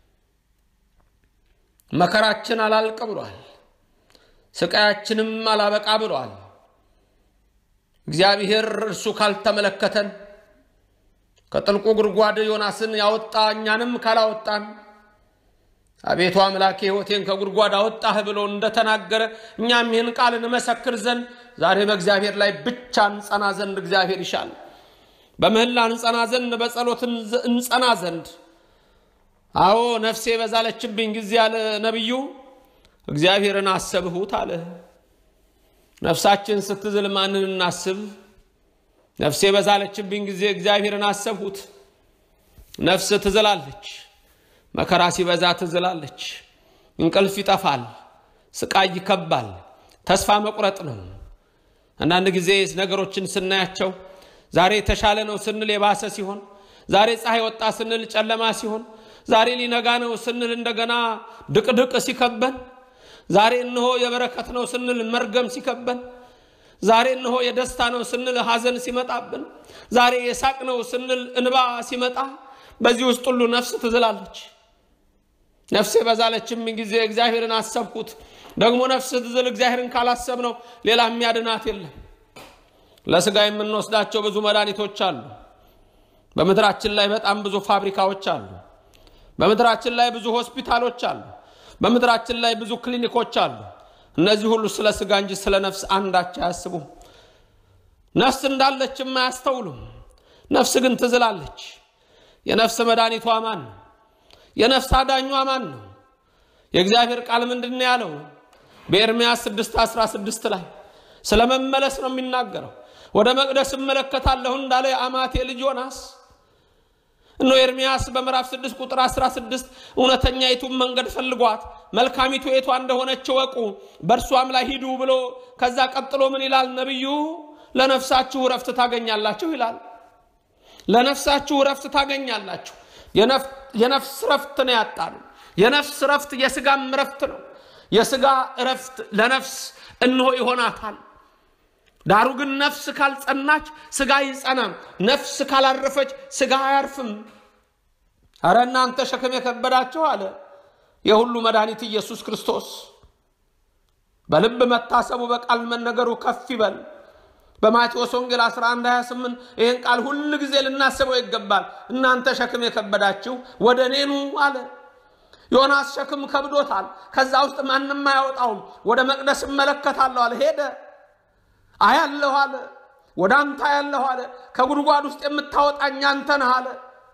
መከራችን አላልቅ ብሏል። ስቃያችንም አላበቃ ብሏል። እግዚአብሔር እርሱ ካልተመለከተን ከጥልቁ ጉድጓድ ዮናስን ያወጣ እኛንም ካላወጣን አቤቱ አምላኬ ሕይወቴን ከጉድጓድ አወጣህ ብሎ እንደተናገረ እኛም ይህን ቃል እንመሰክር ዘንድ ዛሬ በእግዚአብሔር ላይ ብቻ እንጸና ዘንድ እግዚአብሔር ይሻል። በምህላ እንጸና ዘንድ በጸሎት እንጸና ዘንድ አዎ ነፍሴ በዛለችብኝ ጊዜ አለ ነቢዩ እግዚአብሔርን አሰብሁት አለ። ነፍሳችን ስትዝል ማንን እናስብ? ነፍሴ በዛለችብኝ ጊዜ እግዚአብሔርን አሰብሁት። ነፍስ ትዝላለች፣ መከራ ሲበዛ ትዝላለች። እንቅልፍ ይጠፋል፣ ስቃይ ይከባል፣ ተስፋ መቁረጥ ነው። አንዳንድ ጊዜ ነገሮችን ስናያቸው ዛሬ የተሻለ ነው ስንል የባሰ ሲሆን፣ ዛሬ ፀሐይ ወጣ ስንል ጨለማ ሲሆን ዛሬ ሊነጋ ነው ስንል እንደገና ድቅድቅ ሲከበን፣ ዛሬ እነሆ የበረከት ነው ስንል መርገም ሲከበን፣ ዛሬ እነሆ የደስታ ነው ስንል ሐዘን ሲመጣብን፣ ዛሬ የሳቅ ነው ስንል እንባ ሲመጣ፣ በዚህ ውስጥ ሁሉ ነፍስ ትዝላለች። ነፍሴ በዛለችም ጊዜ እግዚአብሔርን አሰብኩት። ደግሞ ነፍስ ትዝል እግዚአብሔርን ካላሰብ ነው ሌላ የሚያድናት የለም። ለስጋ የምንወስዳቸው ብዙ መድኃኒቶች አሉ። በምድራችን ላይ በጣም ብዙ ፋብሪካዎች አሉ። በምድራችን ላይ ብዙ ሆስፒታሎች አሉ። በምድራችን ላይ ብዙ ክሊኒኮች አሉ። እነዚህ ሁሉ ስለ ስጋ እንጂ ስለ ነፍስ አንዳች አያስቡም። ነፍስ እንዳለችም አያስተውሉም። ነፍስ ግን ትዝላለች። የነፍስ መድኃኒቷ ማን ነው? የነፍስ አዳኟ ማን ነው? የእግዚአብሔር ቃል ምንድን ነው ያለው? በኤርምያስ 6 16 ላይ ስለ መመለስ ነው የሚናገረው። ወደ መቅደስ እመለከታለሁ እንዳለ የአማቴ ልጅ ዮናስ እኖ ኤርምያስ በምዕራፍ 6 ቁጥር 16 እውነተኛይቱን መንገድ ፈልጓት መልካሚቱ የቷ እንደሆነች ወቁ በእርሷም ላይ ሂዱ ብሎ ከዛ ቀጥሎ ምን ይላል ነቢዩ? ለነፍሳችሁ እረፍት ታገኛላችሁ ይላል። ለነፍሳችሁ እረፍት ታገኛላችሁ። የነፍስ እረፍት ነው ያጣነው። የነፍስ እረፍት የስጋም እረፍት ነው። የስጋ እረፍት ለነፍስ እንሆ ይሆናታል። ዳሩ ግን ነፍስ ካልጸናች ስጋ አይጸናም። ነፍስ ካላረፈች ስጋ አያርፍም። አረ እናንተ ሸክም የከበዳችሁ አለ የሁሉ መድኃኒት ኢየሱስ ክርስቶስ በልብ መታሰቡ በቃል መነገሩ ከፍ ይበል። በማቴዎስ ወንጌል 11 28 ይህን ቃል ሁል ጊዜ ልናስበው ይገባል። እናንተ ሸክም የከበዳችሁ ወደ እኔ ኑ አለ። ዮናስ ሸክም ከብዶታል። ከዛ ውስጥ ማንም አያወጣውም። ወደ መቅደስ እመለከታለሁ አለ። ሄደ። አያለሁ አለ። ወደ አንተ አያለሁ አለ። ከጉድጓድ ውስጥ የምታወጣኝ አንተ ነህ አለ።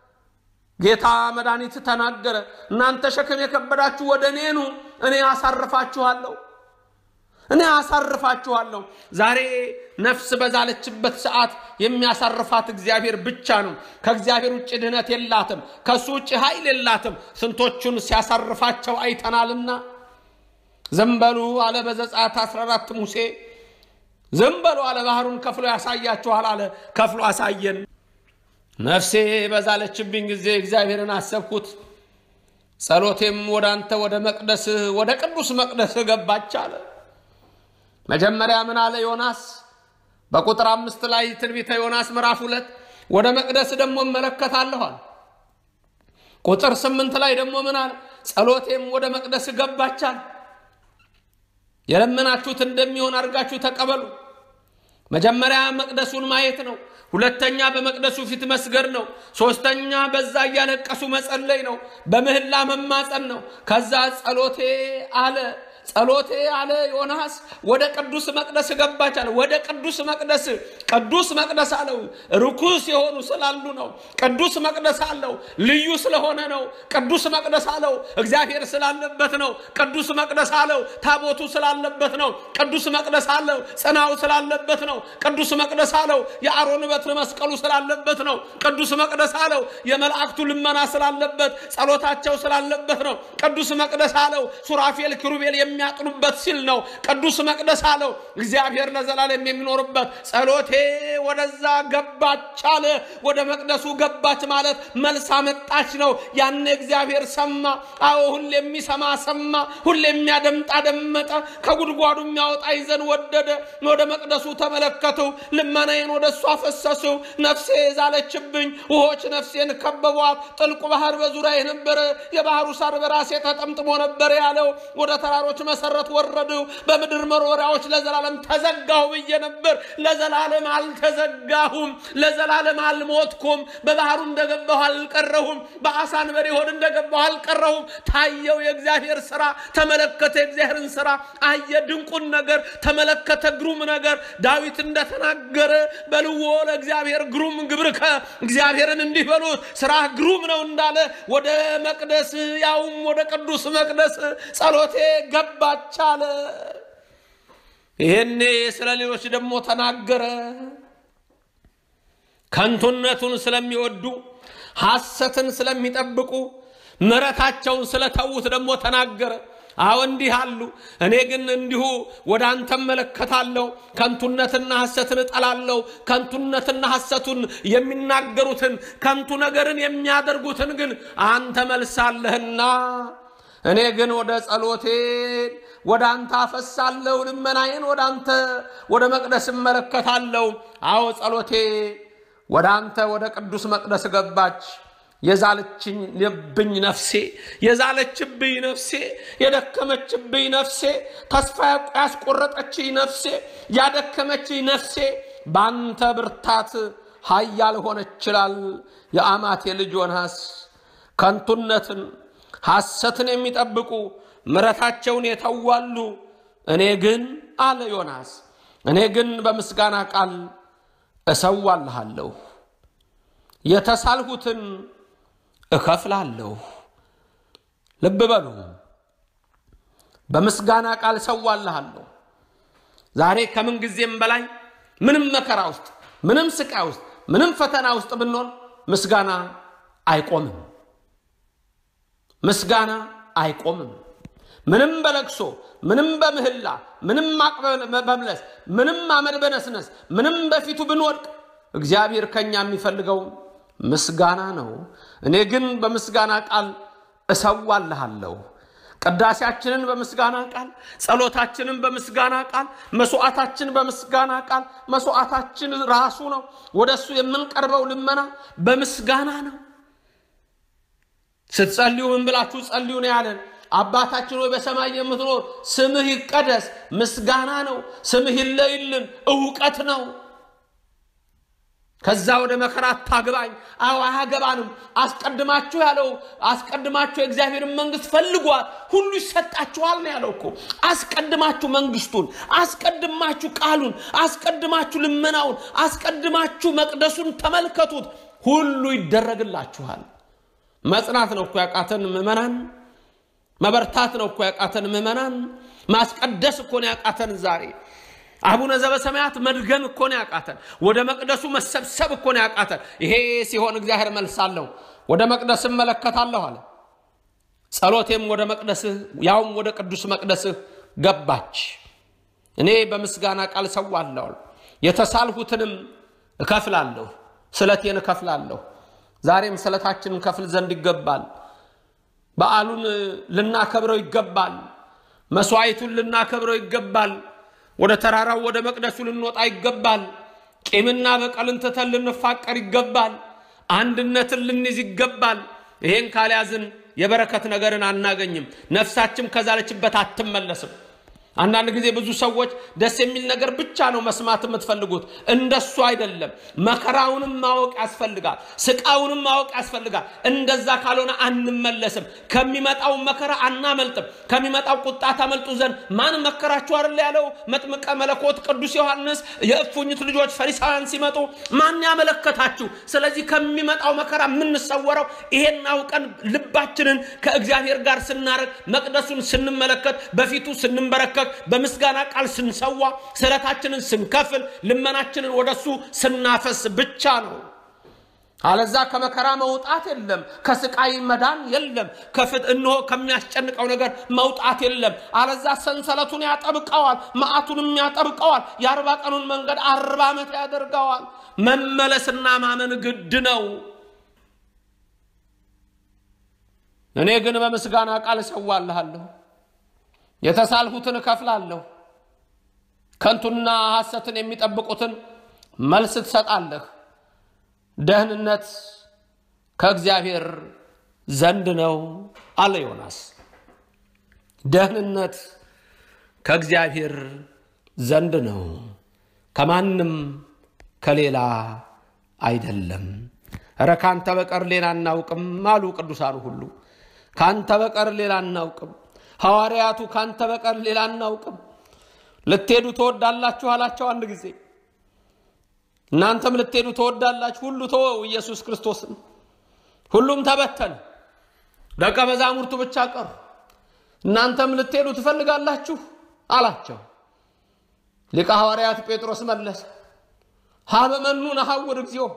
ጌታ መድኃኒት ተናገረ። እናንተ ሸክም የከበዳችሁ ወደ እኔ ኑ፣ እኔ አሳርፋችኋለሁ እኔ አሳርፋችኋለሁ። ዛሬ ነፍስ በዛለችበት ሰዓት የሚያሳርፋት እግዚአብሔር ብቻ ነው። ከእግዚአብሔር ውጭ ድህነት የላትም። ከእሱ ውጭ ኃይል የላትም። ስንቶቹን ሲያሳርፋቸው አይተናልና። ዝም በሉ አለ በዘጸአት 14 ሙሴ ዝም በሉ አለ ባህሩን ከፍሎ ያሳያችኋል አለ። ከፍሎ አሳየን። ነፍሴ በዛለችብኝ ጊዜ እግዚአብሔርን አሰብኩት። ጸሎቴም ወደ አንተ ወደ መቅደስህ ወደ ቅዱስ መቅደስህ ገባች አለ። መጀመሪያ ምን አለ ዮናስ? በቁጥር አምስት ላይ ትንቢተ ዮናስ ምዕራፍ ሁለት ወደ መቅደስ ደግሞ እመለከታለኋል። ቁጥር ስምንት ላይ ደግሞ ምን አለ? ጸሎቴም ወደ መቅደስ ገባቻል። የለመናችሁት እንደሚሆን አድርጋችሁ ተቀበሉ። መጀመሪያ መቅደሱን ማየት ነው። ሁለተኛ በመቅደሱ ፊት መስገድ ነው። ሶስተኛ በዛ እያለቀሱ መጸለይ ነው። በምህላ መማፀን ነው። ከዛ ጸሎቴ አለ ጸሎቴ አለ ዮናስ ወደ ቅዱስ መቅደስ ገባች አለ። ወደ ቅዱስ መቅደስ ቅዱስ መቅደስ አለው ርኩስ የሆኑ ስላሉ ነው። ቅዱስ መቅደስ አለው ልዩ ስለሆነ ነው። ቅዱስ መቅደስ አለው እግዚአብሔር ስላለበት ነው። ቅዱስ መቅደስ አለው ታቦቱ ስላለበት ነው። ቅዱስ መቅደስ አለው ጽናው ስላለበት ነው። ቅዱስ መቅደስ አለው የአሮን በትር መስቀሉ ስላለበት ነው። ቅዱስ መቅደስ አለው የመላእክቱ ልመና ስላለበት ጸሎታቸው ስላለበት ነው። ቅዱስ መቅደስ አለው ሱራፌል ኪሩቤል የሚያጥኑበት ሲል ነው። ቅዱስ መቅደስ አለው እግዚአብሔር ለዘላለም የሚኖርበት። ጸሎቴ ወደዛ ገባች አለ። ወደ መቅደሱ ገባች ማለት መልስ አመጣች ነው። ያኔ እግዚአብሔር ሰማ። አዎ ሁሌ የሚሰማ ሰማ፣ ሁሌ የሚያደምጥ አደመጠ። ከጉድጓዱ የሚያወጣኝ ዘንድ ወደደ። ወደ መቅደሱ ተመለከቱ፣ ልመናዬን ወደ እሱ አፈሰሱ። ነፍሴ ዛለችብኝ፣ ውሆች ነፍሴን ከበቧት። ጥልቁ ባህር በዙሪያ ነበረ፣ የባህሩ ሳር በራሴ ተጠምጥሞ ነበር ያለው ወደ ተራሮች መሰረት ወረዱ፣ በምድር መሮሪያዎች ለዘላለም ተዘጋሁ ብዬ ነበር። ለዘላለም አልተዘጋሁም፣ ለዘላለም አልሞትኩም። በባህሩ እንደገባሁ አልቀረሁም፣ በአሳን በሬ ሆድ እንደገባሁ አልቀረሁም። ታየው የእግዚአብሔር ስራ፣ ተመለከተ የእግዚአብሔርን ስራ፣ አየ ድንቁን ነገር፣ ተመለከተ ግሩም ነገር። ዳዊት እንደተናገረ በልዎ ለእግዚአብሔር ግሩም ግብርከ፣ እግዚአብሔርን እንዲህ በሉት ስራ ግሩም ነው እንዳለ ወደ መቅደስ ያውም ወደ ቅዱስ መቅደስ ጸሎቴ ገባች አለ። ይሄኔ ስለ ሌሎች ደግሞ ተናገረ። ከንቱነቱን ስለሚወዱ ሐሰትን ስለሚጠብቁ ምሕረታቸውን ስለተዉት ደግሞ ተናገረ። አዎ እንዲህ አሉ። እኔ ግን እንዲሁ ወደ አንተ እመለከታለሁ፣ ከንቱነትና ሐሰትን እጠላለሁ። ከንቱነትና ሐሰቱን የሚናገሩትን ከንቱ ነገርን የሚያደርጉትን ግን አንተ መልሳለህና እኔ ግን ወደ ጸሎቴን ወደ አንተ አፈሳለሁ፣ ልመናዬን ወደ አንተ ወደ መቅደስ እመለከታለሁ። አዎ ጸሎቴ ወደ አንተ ወደ ቅዱስ መቅደስ ገባች። የዛለችብኝ ነፍሴ የዛለችብኝ ነፍሴ የደከመችብኝ ነፍሴ ተስፋ ያስቆረጠችኝ ነፍሴ ያደከመችኝ ነፍሴ በአንተ ብርታት ኃያል ሆነች ይችላል። የአማቴ ልጅ ዮናስ ከንቱነትን ሐሰትን የሚጠብቁ ምረታቸውን የተዋሉ እኔ ግን አለ ዮናስ እኔ ግን በምስጋና ቃል እሰዋልሃለሁ፣ የተሳልሁትን እከፍላለሁ። ልብ በሉ፣ በምስጋና ቃል እሰዋልሃለሁ። ዛሬ ከምን ጊዜም በላይ ምንም መከራ ውስጥ፣ ምንም ስቃይ ውስጥ፣ ምንም ፈተና ውስጥ ብንሆን ምስጋና አይቆምም። ምስጋና አይቆምም። ምንም በለቅሶ ምንም በምህላ ምንም ማቅ በመምለስ ምንም አመድ በነስነስ ምንም በፊቱ ብንወድቅ እግዚአብሔር ከኛ የሚፈልገው ምስጋና ነው። እኔ ግን በምስጋና ቃል እሰዋልሃለሁ። ቅዳሴያችንን በምስጋና ቃል፣ ጸሎታችንን በምስጋና ቃል፣ መስዋዕታችን በምስጋና ቃል። መስዋዕታችን ራሱ ነው። ወደ እሱ የምንቀርበው ልመና በምስጋና ነው። ስትጸልዩ ምን ብላችሁ ጸልዩ ነው ያለን? አባታችን ሆይ በሰማይ የምትኖር ስምህ ይቀደስ። ምስጋና ነው። ስምህ ይለይልን፣ እውቀት ነው። ከዛ ወደ መከራ አታግባኝ። አዎ አያገባንም። አስቀድማችሁ ያለው አስቀድማችሁ የእግዚአብሔርን መንግስት ፈልጓል፣ ሁሉ ይሰጣችኋል ነው ያለው እኮ። አስቀድማችሁ መንግስቱን፣ አስቀድማችሁ ቃሉን፣ አስቀድማችሁ ልመናውን፣ አስቀድማችሁ መቅደሱን ተመልከቱት፣ ሁሉ ይደረግላችኋል። መጽናት ነው እኮ ያቃተን ምዕመናን። መበርታት ነው እኮ ያቃተን ምዕመናን። ማስቀደስ እኮ ነው ያቃተን ዛሬ። አቡነ ዘበሰማያት መድገም እኮ ነው ያቃተን። ወደ መቅደሱ መሰብሰብ እኮ ነው ያቃተን። ይሄ ሲሆን እግዚአብሔር መልሳለሁ፣ ወደ መቅደስ እመለከታለሁ አለ። ጸሎቴም ወደ መቅደስህ ያውም ወደ ቅዱስ መቅደስህ ገባች። እኔ በምስጋና ቃል ሰዋለሁ፣ የተሳልሁትንም እከፍላለሁ፣ ስለቴን እከፍላለሁ። ዛሬም ስለታችንን ከፍል ዘንድ ይገባል። በዓሉን ልናከብረው ይገባል። መስዋዕቱን ልናከብረው ይገባል። ወደ ተራራው ወደ መቅደሱ ልንወጣ ይገባል። ቂምና በቀልን ትተን ልንፋቀር ይገባል። አንድነትን ልንይዝ ይገባል። ይሄን ካልያዝን የበረከት ነገርን አናገኝም። ነፍሳችን ከዛለችበት አትመለስም። አንዳንድ ጊዜ ብዙ ሰዎች ደስ የሚል ነገር ብቻ ነው መስማት የምትፈልጉት። እንደሱ አይደለም። መከራውንም ማወቅ ያስፈልጋል። ስቃውንም ማወቅ ያስፈልጋል። እንደዛ ካልሆነ አንመለስም። ከሚመጣው መከራ አናመልጥም። ከሚመጣው ቁጣ ታመልጡ ዘንድ ማን መከራችሁ አይደል ያለው መጥምቀ መለኮት ቅዱስ ዮሐንስ። የእፉኝት ልጆች ፈሪሳውያን ሲመጡ ማን ያመለከታችሁ? ስለዚህ ከሚመጣው መከራ የምንሰወረው ይሄን አውቀን ልባችንን ከእግዚአብሔር ጋር ስናረግ፣ መቅደሱን ስንመለከት፣ በፊቱ ስንንበረከክ በምስጋና ቃል ስንሰዋ ስለታችንን ስንከፍል ልመናችንን ወደሱ ስናፈስ ብቻ ነው። አለዛ ከመከራ መውጣት የለም፣ ከስቃይ መዳን የለም፣ ከፍት እንሆ ከሚያስጨንቀው ነገር መውጣት የለም። አለዛ ሰንሰለቱን ያጠብቀዋል፣ መዓቱንም ያጠብቀዋል። የአርባ ቀኑን መንገድ አርባ ዓመት ያደርገዋል። መመለስና ማመን ግድ ነው። እኔ ግን በምስጋና ቃል እሰዋልሃለሁ የተሳልሁትን እከፍላለሁ። ከንቱና ሐሰትን የሚጠብቁትን መልስ ትሰጣለህ። ደህንነት ከእግዚአብሔር ዘንድ ነው አለ ዮናስ። ደህንነት ከእግዚአብሔር ዘንድ ነው፣ ከማንም ከሌላ አይደለም። እረ ካንተ በቀር ሌላ አናውቅም አሉ ቅዱሳኑ ሁሉ። ካንተ በቀር ሌላ አናውቅም ሐዋርያቱ ካንተ በቀር ሌላ አናውቅም። ልትሄዱ ትወዳላችሁ አላቸው አንድ ጊዜ። እናንተም ልትሄዱ ትወዳላችሁ። ሁሉ ተወው ኢየሱስ ክርስቶስን። ሁሉም ተበተን፣ ደቀ መዛሙርቱ ብቻ ቀሩ። እናንተም ልትሄዱ ትፈልጋላችሁ አላቸው። ሊቀ ሐዋርያት ጴጥሮስ መለሰ፣ ሀበመኑ ነሐውር እግዚኦ፣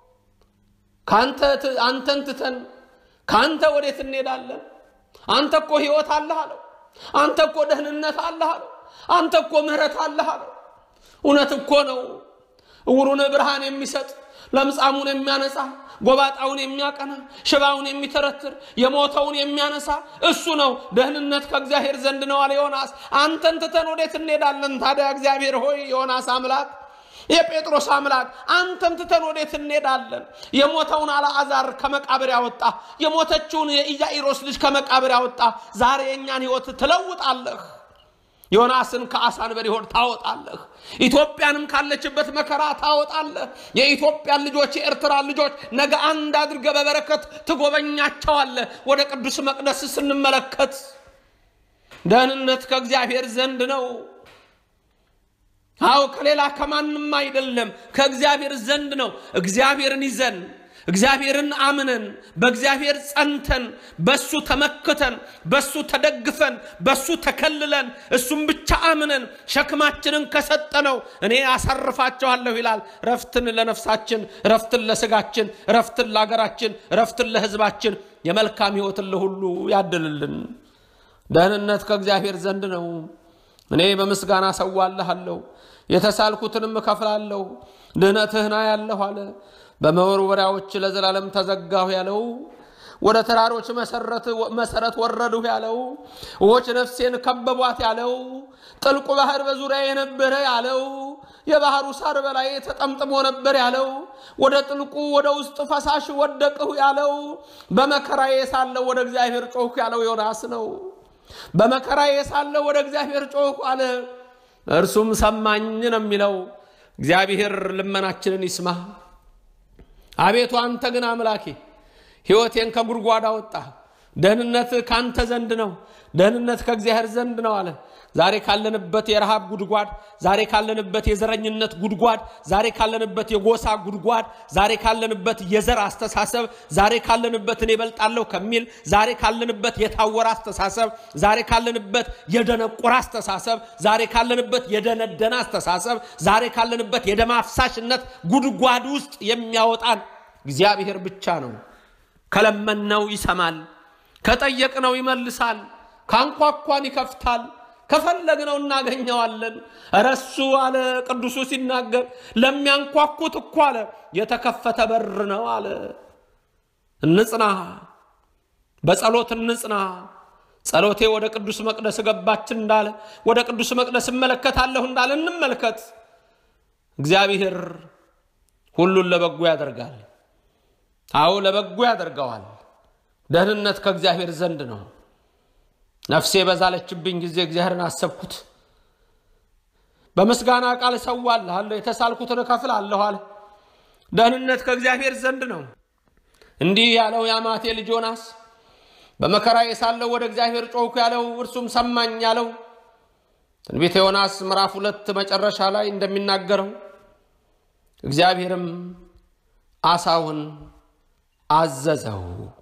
አንተን ትተን ከአንተ ወዴት እንሄዳለን? አንተ እኮ ሕይወት አለህ አለው። አንተ እኮ ደህንነት አለህ አለው። አንተ እኮ ምሕረት አለህ አለው። እውነት እኮ ነው። እውሩን ብርሃን የሚሰጥ ለምጻሙን የሚያነጻ ጎባጣውን የሚያቀና ሽባውን የሚተረትር የሞተውን የሚያነሳ እሱ ነው። ደህንነት ከእግዚአብሔር ዘንድ ነው አለ ዮናስ። አንተን ትተን ወዴት እንሄዳለን ታዲያ? እግዚአብሔር ሆይ ዮናስ አምላክ የጴጥሮስ አምላክ አንተን ትተን ወዴት እንሄዳለን? የሞተውን አልዓዛር ከመቃብር ያወጣ የሞተችውን የኢያኢሮስ ልጅ ከመቃብር ያወጣ ዛሬ የእኛን ሕይወት ትለውጣለህ። ዮናስን ከአሳ አንበሪ ሆድ ታወጣለህ። ኢትዮጵያንም ካለችበት መከራ ታወጣለህ። የኢትዮጵያን ልጆች የኤርትራን ልጆች ነገ አንድ አድርገህ በበረከት ትጎበኛቸዋለህ። ወደ ቅዱስ መቅደስ ስንመለከት ደህንነት ከእግዚአብሔር ዘንድ ነው። አዎ ከሌላ ከማንም አይደለም፣ ከእግዚአብሔር ዘንድ ነው። እግዚአብሔርን ይዘን እግዚአብሔርን አምነን በእግዚአብሔር ጸንተን በሱ ተመክተን በሱ ተደግፈን በሱ ተከልለን እሱም ብቻ አምነን ሸክማችንን ከሰጠነው እኔ አሳርፋቸዋለሁ ይላል። ረፍትን ለነፍሳችን፣ ረፍትን ለስጋችን፣ ረፍትን ለሀገራችን፣ ረፍትን ለሕዝባችን፣ የመልካም ሕይወትን ለሁሉ ያድልልን። ደህንነት ከእግዚአብሔር ዘንድ ነው። እኔ በምስጋና ሰዋልሃለሁ፣ የተሳልኩትንም እከፍላለሁ። ድህነትህና ያለሁ አለ። በመወርወሪያዎች ለዘላለም ተዘጋሁ ያለው ወደ ተራሮች መሰረት ወረድሁ ያለው ውኆች ነፍሴን ከበቧት ያለው ጥልቁ ባህር በዙሪያ የነበረ ያለው የባህሩ ሳር በላይ ተጠምጥሞ ነበር ያለው ወደ ጥልቁ ወደ ውስጥ ፈሳሽ ወደቅሁ ያለው በመከራዬ ሳለሁ ወደ እግዚአብሔር ጮኽሁ ያለው ዮናስ ነው። በመከራዬ ሳለሁ ወደ እግዚአብሔር ጮኽሁ አለ። እርሱም ሰማኝ ነው የሚለው። እግዚአብሔር ልመናችንን ይስማ። አቤቱ አንተ ግን አምላኬ ሕይወቴን ከጉድጓድ አወጣ። ደህንነት ካንተ ዘንድ ነው፣ ደህንነት ከእግዚአብሔር ዘንድ ነው አለ። ዛሬ ካለንበት የረሃብ ጉድጓድ፣ ዛሬ ካለንበት የዘረኝነት ጉድጓድ፣ ዛሬ ካለንበት የጎሳ ጉድጓድ፣ ዛሬ ካለንበት የዘር አስተሳሰብ፣ ዛሬ ካለንበት እኔ እበልጣለሁ ከሚል፣ ዛሬ ካለንበት የታወረ አስተሳሰብ፣ ዛሬ ካለንበት የደነቆረ አስተሳሰብ፣ ዛሬ ካለንበት የደነደነ አስተሳሰብ፣ ዛሬ ካለንበት የደም አፍሳሽነት ጉድጓድ ውስጥ የሚያወጣን እግዚአብሔር ብቻ ነው። ከለመነው ይሰማል፣ ከጠየቅነው ይመልሳል፣ ካንኳኳን ይከፍታል፣ ከፈለግነው እናገኘዋለን። እረሱ አለ ቅዱሱ ሲናገር ለሚያንኳኩት እኮ አለ የተከፈተ በር ነው አለ። እንጽና፣ በጸሎት እንጽና። ጸሎቴ ወደ ቅዱስ መቅደስ ገባች እንዳለ ወደ ቅዱስ መቅደስ እመለከታለሁ እንዳለ እንመልከት። እግዚአብሔር ሁሉን ለበጎ ያደርጋል። አዎ ለበጎ ያደርገዋል። ደህንነት ከእግዚአብሔር ዘንድ ነው። ነፍሴ በዛለችብኝ ጊዜ እግዚአብሔርን አሰብኩት። በምስጋና ቃል እሰዋልሃለሁ፣ የተሳልኩትን እከፍላለሁ አለ። ደህንነት ከእግዚአብሔር ዘንድ ነው። እንዲህ ያለው የአማቴ ልጅ ዮናስ በመከራዬ ሳለሁ ወደ እግዚአብሔር ጮኽኩ ያለው እርሱም ሰማኝ ያለው ትንቢተ ዮናስ ምዕራፍ ሁለት መጨረሻ ላይ እንደሚናገረው እግዚአብሔርም አሳውን አዘዘው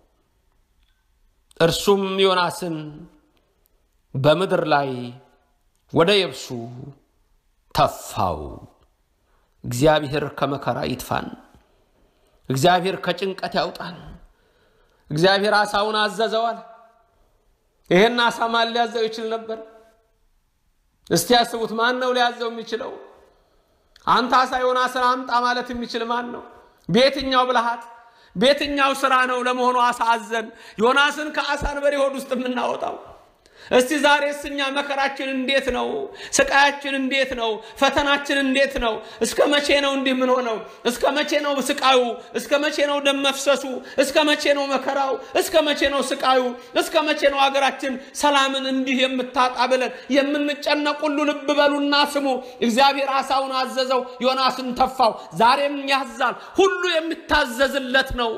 እርሱም ዮናስን በምድር ላይ ወደ የብሱ ተፋው። እግዚአብሔር ከመከራ ይትፋን። እግዚአብሔር ከጭንቀት ያውጣን። እግዚአብሔር አሳውን አዘዘዋል። ይሄን አሳ ማን ሊያዘው ይችል ነበር? እስቲ ያስቡት። ማን ነው ሊያዘው የሚችለው? አንተ አሳ ዮናስን አምጣ ማለት የሚችል ማን ነው? በየትኛው ብልሃት በየትኛው ስራ ነው ለመሆኑ አሳ አዘን ዮናስን ከአሳ አንበሪ ሆድ ውስጥ የምናወጣው? እስቲ ዛሬስ እኛ መከራችን እንዴት ነው? ስቃያችን እንዴት ነው? ፈተናችን እንዴት ነው? እስከ መቼ ነው እንዲህ ምን ሆነው? እስከ መቼ ነው ስቃዩ? እስከ መቼ ነው ደም መፍሰሱ? እስከ መቼ ነው መከራው? እስከ መቼ ነው ስቃዩ? እስከ መቼ ነው ሀገራችን ሰላምን እንዲህ የምታጣ ብለን የምንጨነቅ ሁሉ ልብ በሉና ስሙ። እግዚአብሔር አሳውን አዘዘው፣ ዮናስን ተፋው። ዛሬም ያዛል። ሁሉ የሚታዘዝለት ነው።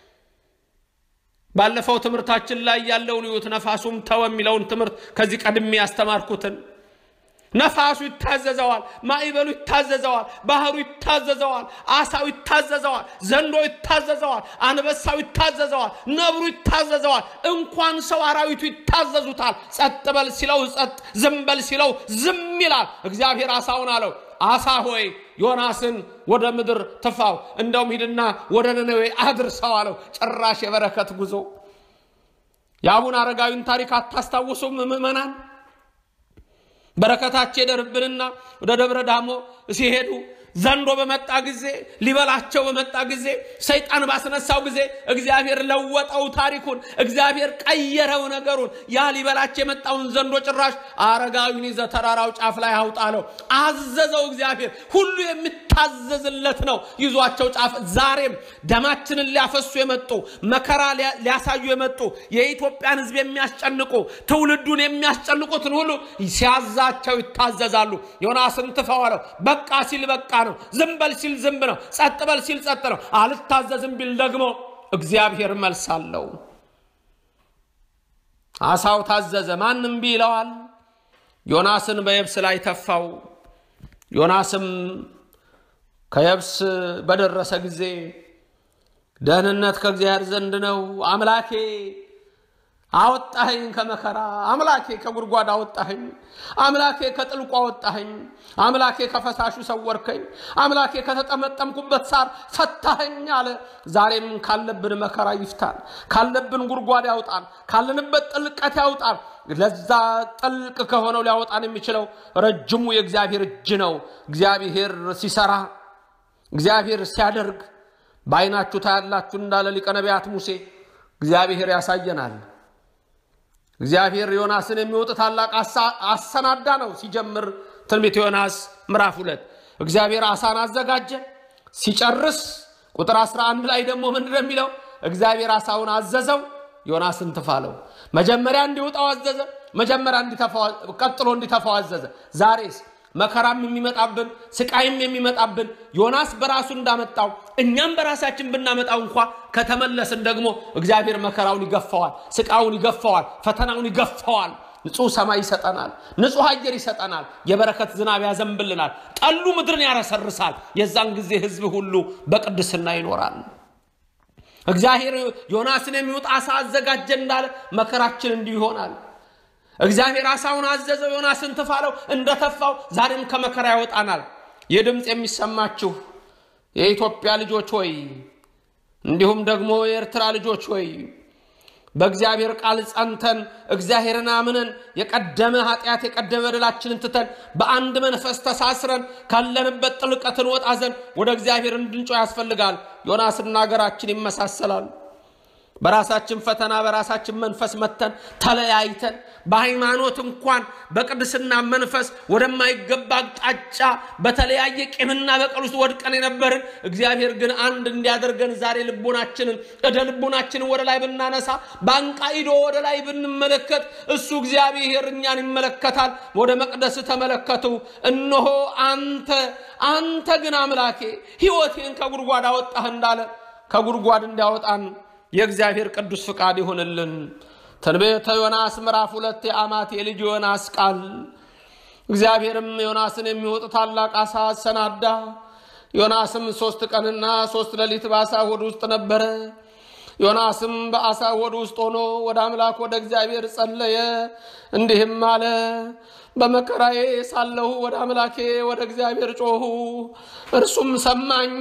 ባለፈው ትምህርታችን ላይ ያለውን ይዩት። ነፋሱም ተወ የሚለውን ትምህርት ከዚህ ቀድሜ ያስተማርኩትን ነፋሱ ይታዘዘዋል፣ ማዕበሉ ይታዘዘዋል፣ ባህሩ ይታዘዘዋል፣ አሳው ይታዘዘዋል፣ ዘንዶ ይታዘዘዋል፣ አንበሳው ይታዘዘዋል፣ ነብሩ ይታዘዘዋል። እንኳን ሰው አራዊቱ ይታዘዙታል። ጸጥ በል ሲለው ጸጥ፣ ዝም በል ሲለው ዝም ይላል። እግዚአብሔር አሳውን አለው አሳ ሆይ ዮናስን ወደ ምድር ትፋው፣ እንደውም ሂድና ወደ ነነዌ አድርሰው አለው። ጭራሽ የበረከት ጉዞ። የአቡነ አረጋዊን ታሪክ አታስታውሱም ምዕመናን? በረከታቸው ይደርብንና ወደ ደብረ ዳሞ ሲሄዱ ዘንዶ በመጣ ጊዜ ሊበላቸው በመጣ ጊዜ ሰይጣን ባስነሳው ጊዜ እግዚአብሔር ለወጠው ታሪኩን፣ እግዚአብሔር ቀየረው ነገሩን። ያ ሊበላቸው የመጣውን ዘንዶ ጭራሽ አረጋዊን ይዘ ተራራው ጫፍ ላይ አውጣለው አዘዘው። እግዚአብሔር ሁሉ የሚታዘዝለት ነው። ይዟቸው ጫፍ ዛሬም ደማችንን ሊያፈሱ የመጡ መከራ ሊያሳዩ የመጡ የኢትዮጵያን ሕዝብ የሚያስጨንቁ ትውልዱን የሚያስጨንቁትን ሁሉ ሲያዛቸው ይታዘዛሉ። ዮናስን ትፈው አለው። በቃ ሲል በቃ ነው። ዝም በል ሲል ዝም ነው። ጸጥ በል ሲል ጸጥ ነው። አልታዘዝም ቢል ደግሞ እግዚአብሔር መልስ አለው። አሳው ታዘዘ፣ ማንም ቢ ይለዋል። ዮናስን በየብስ ላይ ተፋው። ዮናስም ከየብስ በደረሰ ጊዜ ደህንነት ከእግዚአብሔር ዘንድ ነው አምላኬ አወጣኸኝ ከመከራ አምላኬ ከጉድጓድ አወጣኸኝ፣ አምላኬ ከጥልቁ አወጣኸኝ፣ አምላኬ ከፈሳሹ ሰወርከኝ፣ አምላኬ ከተጠመጠምኩበት ሳር ፈታኸኝ አለ። ዛሬም ካለብን መከራ ይፍታን፣ ካለብን ጉድጓድ ያውጣን፣ ካለንበት ጥልቀት ያውጣን። ለዛ ጥልቅ ከሆነው ሊያወጣን የሚችለው ረጅሙ የእግዚአብሔር እጅ ነው። እግዚአብሔር ሲሰራ፣ እግዚአብሔር ሲያደርግ በዓይናችሁ ታያላችሁ እንዳለ ሊቀ ነቢያት ሙሴ እግዚአብሔር ያሳየናል። እግዚአብሔር ዮናስን የሚወጥ ታላቅ አሰናዳ ነው። ሲጀምር ትንቢት ዮናስ ምዕራፍ ሁለት እግዚአብሔር አሳን አዘጋጀ። ሲጨርስ ቁጥር 11 ላይ ደግሞ ምንድን ነው የሚለው? እግዚአብሔር አሳውን አዘዘው፣ ዮናስን ትፋለው። መጀመሪያ እንዲውጣው አዘዘ። መጀመሪያ ቀጥሎ እንዲተፋው አዘዘ። ዛሬስ መከራም የሚመጣብን ስቃይም የሚመጣብን ዮናስ በራሱ እንዳመጣው እኛም በራሳችን ብናመጣው እንኳ ከተመለስን ደግሞ እግዚአብሔር መከራውን ይገፋዋል፣ ስቃውን ይገፋዋል፣ ፈተናውን ይገፋዋል። ንጹሕ ሰማይ ይሰጠናል፣ ንጹሕ አየር ይሰጠናል፣ የበረከት ዝናብ ያዘንብልናል፣ ጠሉ ምድርን ያረሰርሳል። የዛን ጊዜ ሕዝብ ሁሉ በቅድስና ይኖራል። እግዚአብሔር ዮናስን የሚውጥ አሳ አዘጋጀ እንዳለ መከራችን እንዲሁ ይሆናል። እግዚአብሔር አሳውን አዘዘው፣ ዮናስን ትፋለው። እንደተፋው ዛሬም ከመከራ ያወጣናል። ይህ ድምፅ የሚሰማችሁ የኢትዮጵያ ልጆች ሆይ እንዲሁም ደግሞ የኤርትራ ልጆች ሆይ በእግዚአብሔር ቃል ጸንተን እግዚአብሔርን አምነን የቀደመ ኃጢአት የቀደመ በደላችንን ትተን በአንድ መንፈስ ተሳስረን ካለንበት ጥልቀት እንወጣ ዘንድ ወደ እግዚአብሔር እንድንጮ ያስፈልጋል። ዮናስና ሀገራችን ይመሳሰላል። በራሳችን ፈተና በራሳችን መንፈስ መተን ተለያይተን በሃይማኖት እንኳን በቅድስና መንፈስ ወደማይገባ አቅጣጫ በተለያየ ቂምና በቀል ውስጥ ወድቀን የነበርን እግዚአብሔር ግን አንድ እንዲያደርገን ዛሬ ልቦናችንን እደ ልቦናችንን ወደ ላይ ብናነሳ በአንቃይዶ ወደ ላይ ብንመለከት እሱ እግዚአብሔር እኛን ይመለከታል። ወደ መቅደስ ተመለከቱ። እነሆ አንተ አንተ ግን አምላኬ ሕይወቴን ከጉድጓድ አወጣህ እንዳለ ከጉድጓድ እንዲያወጣን የእግዚአብሔር ቅዱስ ፍቃድ ይሆንልን። ትንቢተ ዮናስ ምዕራፍ ሁለት የአማት የልጅ ዮናስ ቃል። እግዚአብሔርም ዮናስን የሚወጥ ታላቅ አሳ አሰናዳ። ዮናስም ሦስት ቀንና ሦስት ሌሊት በአሳ ሆድ ውስጥ ነበረ። ዮናስም በአሳ ሆድ ውስጥ ሆኖ ወደ አምላክ ወደ እግዚአብሔር ጸለየ፣ እንዲህም አለ በመከራዬ ሳለሁ ወደ አምላኬ ወደ እግዚአብሔር ጮሁ፣ እርሱም ሰማኝ።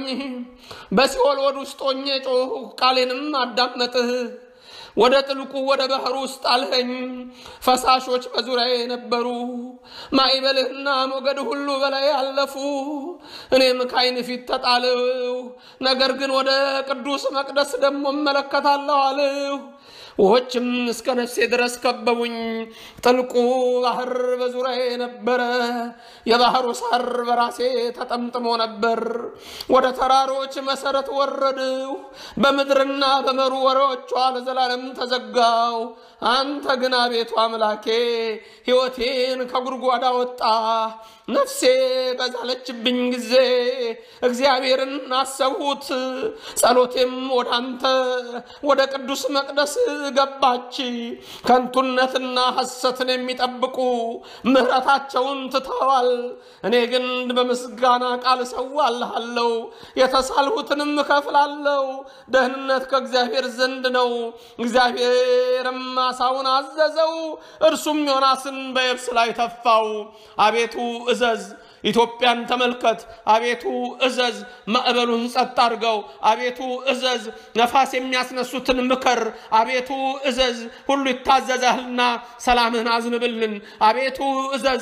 በሲኦል ሆድ ውስጥ ሆኜ ጮሁ፣ ቃሌንም አዳመጥህ። ወደ ጥልቁ ወደ ባህር ውስጥ አልኸኝ። ፈሳሾች በዙሪያዬ ነበሩ፣ ማዕበልህና ሞገድ ሁሉ በላይ አለፉ። እኔም ከዓይን ፊት ተጣልሁ፣ ነገር ግን ወደ ቅዱስ መቅደስ ደግሞ እመለከታለሁ አልሁ። ውሆችም እስከ ነፍሴ ድረስ ከበቡኝ። ጥልቁ ባህር በዙሪያዬ ነበረ፣ የባህሩ ሳር በራሴ ተጠምጥሞ ነበር። ወደ ተራሮች መሰረት ወረድሁ፣ በምድርና በመሩ ወሬዎቿ ለዘላለም ተዘጋው። አንተ ግን አቤቱ አምላኬ ሕይወቴን ከጉድጓድ አወጣ። ነፍሴ በዛለችብኝ ጊዜ እግዚአብሔርን አሰብሁት። ጸሎቴም ወደ አንተ ወደ ቅዱስ መቅደስ ገባች። ከንቱነትና ሐሰትን የሚጠብቁ ምሕረታቸውን ትተዋል። እኔ ግን በምስጋና ቃል እሰዋልሃለሁ፣ የተሳልሁትንም እከፍላለሁ። ደህንነት ከእግዚአብሔር ዘንድ ነው። እግዚአብሔርም አሳውን አዘዘው፣ እርሱም ዮናስን በየብስ ላይ ተፋው። አቤቱ እዘዝ ኢትዮጵያን ተመልከት። አቤቱ እዘዝ፣ ማዕበሉን ጸጥ አድርገው። አቤቱ እዘዝ፣ ነፋስ የሚያስነሱትን ምከር። አቤቱ እዘዝ፣ ሁሉ ይታዘዛልና ሰላምህን አዝንብልን። አቤቱ እዘዝ፣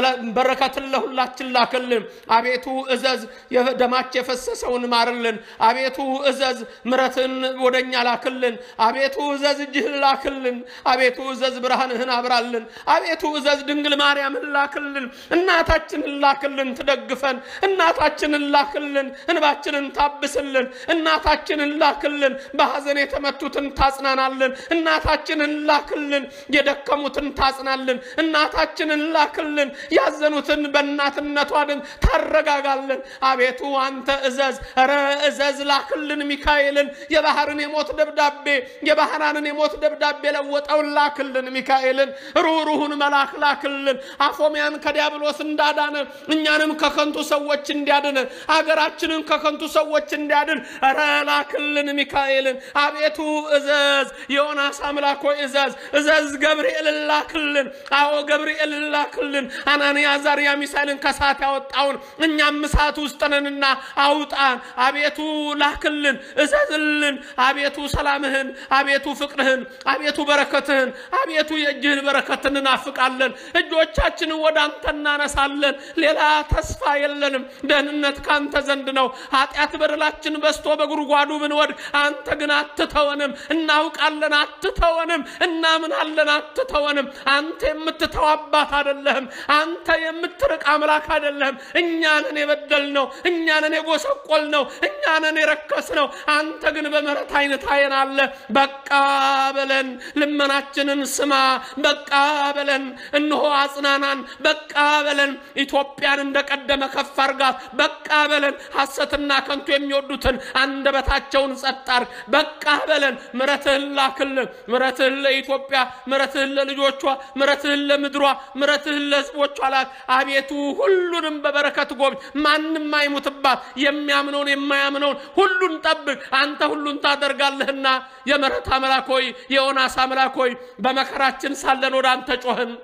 በረከትን ለሁላችን ላክልን። አቤቱ እዘዝ፣ ደማች የፈሰሰውን ማርልን። አቤቱ እዘዝ፣ ምረትን ወደኛ ላክልን። አቤቱ እዘዝ፣ እጅህን ላክልን። አቤቱ እዘዝ፣ ብርሃንህን አብራልን። አቤቱ እዘዝ፣ ድንግል ማርያምን ላክልን። እናታችንን ላክልን ትደግፈን። እናታችንን ላክልን እንባችንን ታብስልን። እናታችንን ላክልን በሐዘን የተመቱትን ታጽናናልን። እናታችንን ላክልን የደከሙትን ታጽናልን። እናታችንን ላክልን ያዘኑትን በእናትነቷ ድን ታረጋጋልን። አቤቱ አንተ እዘዝ፣ ኧረ እዘዝ ላክልን ሚካኤልን የባህርን የሞት ደብዳቤ የባህራንን የሞት ደብዳቤ ለወጠውን ላክልን ሚካኤልን ሩህሩሁን መልአክ ላክልን አፎሚያን ከዲያብሎስ እንዳዳነ እኛንም ከከንቱ ሰዎች እንዲያድን አገራችንን ከከንቱ ሰዎች እንዲያድን ኧረ ላክልን ሚካኤልን አቤቱ እዘዝ የዮናስ አምላክ ሆይ እዘዝ እዘዝ ገብርኤልን ላክልን አዎ ገብርኤልን ላክልን አናንያ አዛርያ ሚሳኤልን ከእሳት ያወጣውን እኛም እሳት ውስጥ ነንና አውጣን አቤቱ ላክልን እዘዝልን አቤቱ ሰላምህን አቤቱ ፍቅርህን አቤቱ በረከትህን አቤቱ የእጅህን በረከት እንናፍቃለን እጆቻችንን ወደ አንተ እናነሳለን ሌላ ተስፋ የለንም ደህንነት ካንተ ዘንድ ነው ኃጢአት በደላችን በስቶ በጉድጓዱ ብንወድቅ አንተ ግን አትተወንም እናውቃለን አትተወንም እናምናለን አትተወንም አንተ የምትተው አባት አደለህም አንተ የምትርቅ አምላክ አደለህም እኛንን የበደል ነው እኛንን የጎሰቆል ነው እኛንን የረከስ ነው አንተ ግን በምሕረት አይነት አይን አለ በቃ በለን ልመናችንን ስማ በቃ በለን እንሆ አጽናናን በቃ በለን ኢትዮጵያን እንደቀደመ ከፍ አርጋት በቃ በለን ሐሰትና ከንቱ የሚወዱትን አንደበታቸውን ጸጣር በቃ በለን ምረትህን ላክልን ምረትህን ለኢትዮጵያ ምረትህን ለልጆቿ ምረትህን ለምድሯ ምረትህን ለህዝቦቿ ላክ አቤቱ ሁሉንም በበረከት ጎብኝ ማንም አይሙትባት የሚያምነውን የማያምነውን ሁሉን ጠብቅ አንተ ሁሉን ታደርጋለህና የምሕረት አምላክ ሆይ የዮናስ አምላክ ሆይ በመከራችን ሳለን ወደ አንተ ጮህን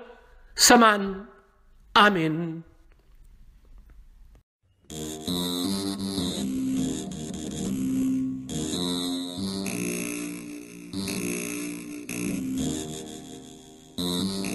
ስማን አሜን Mm-hmm.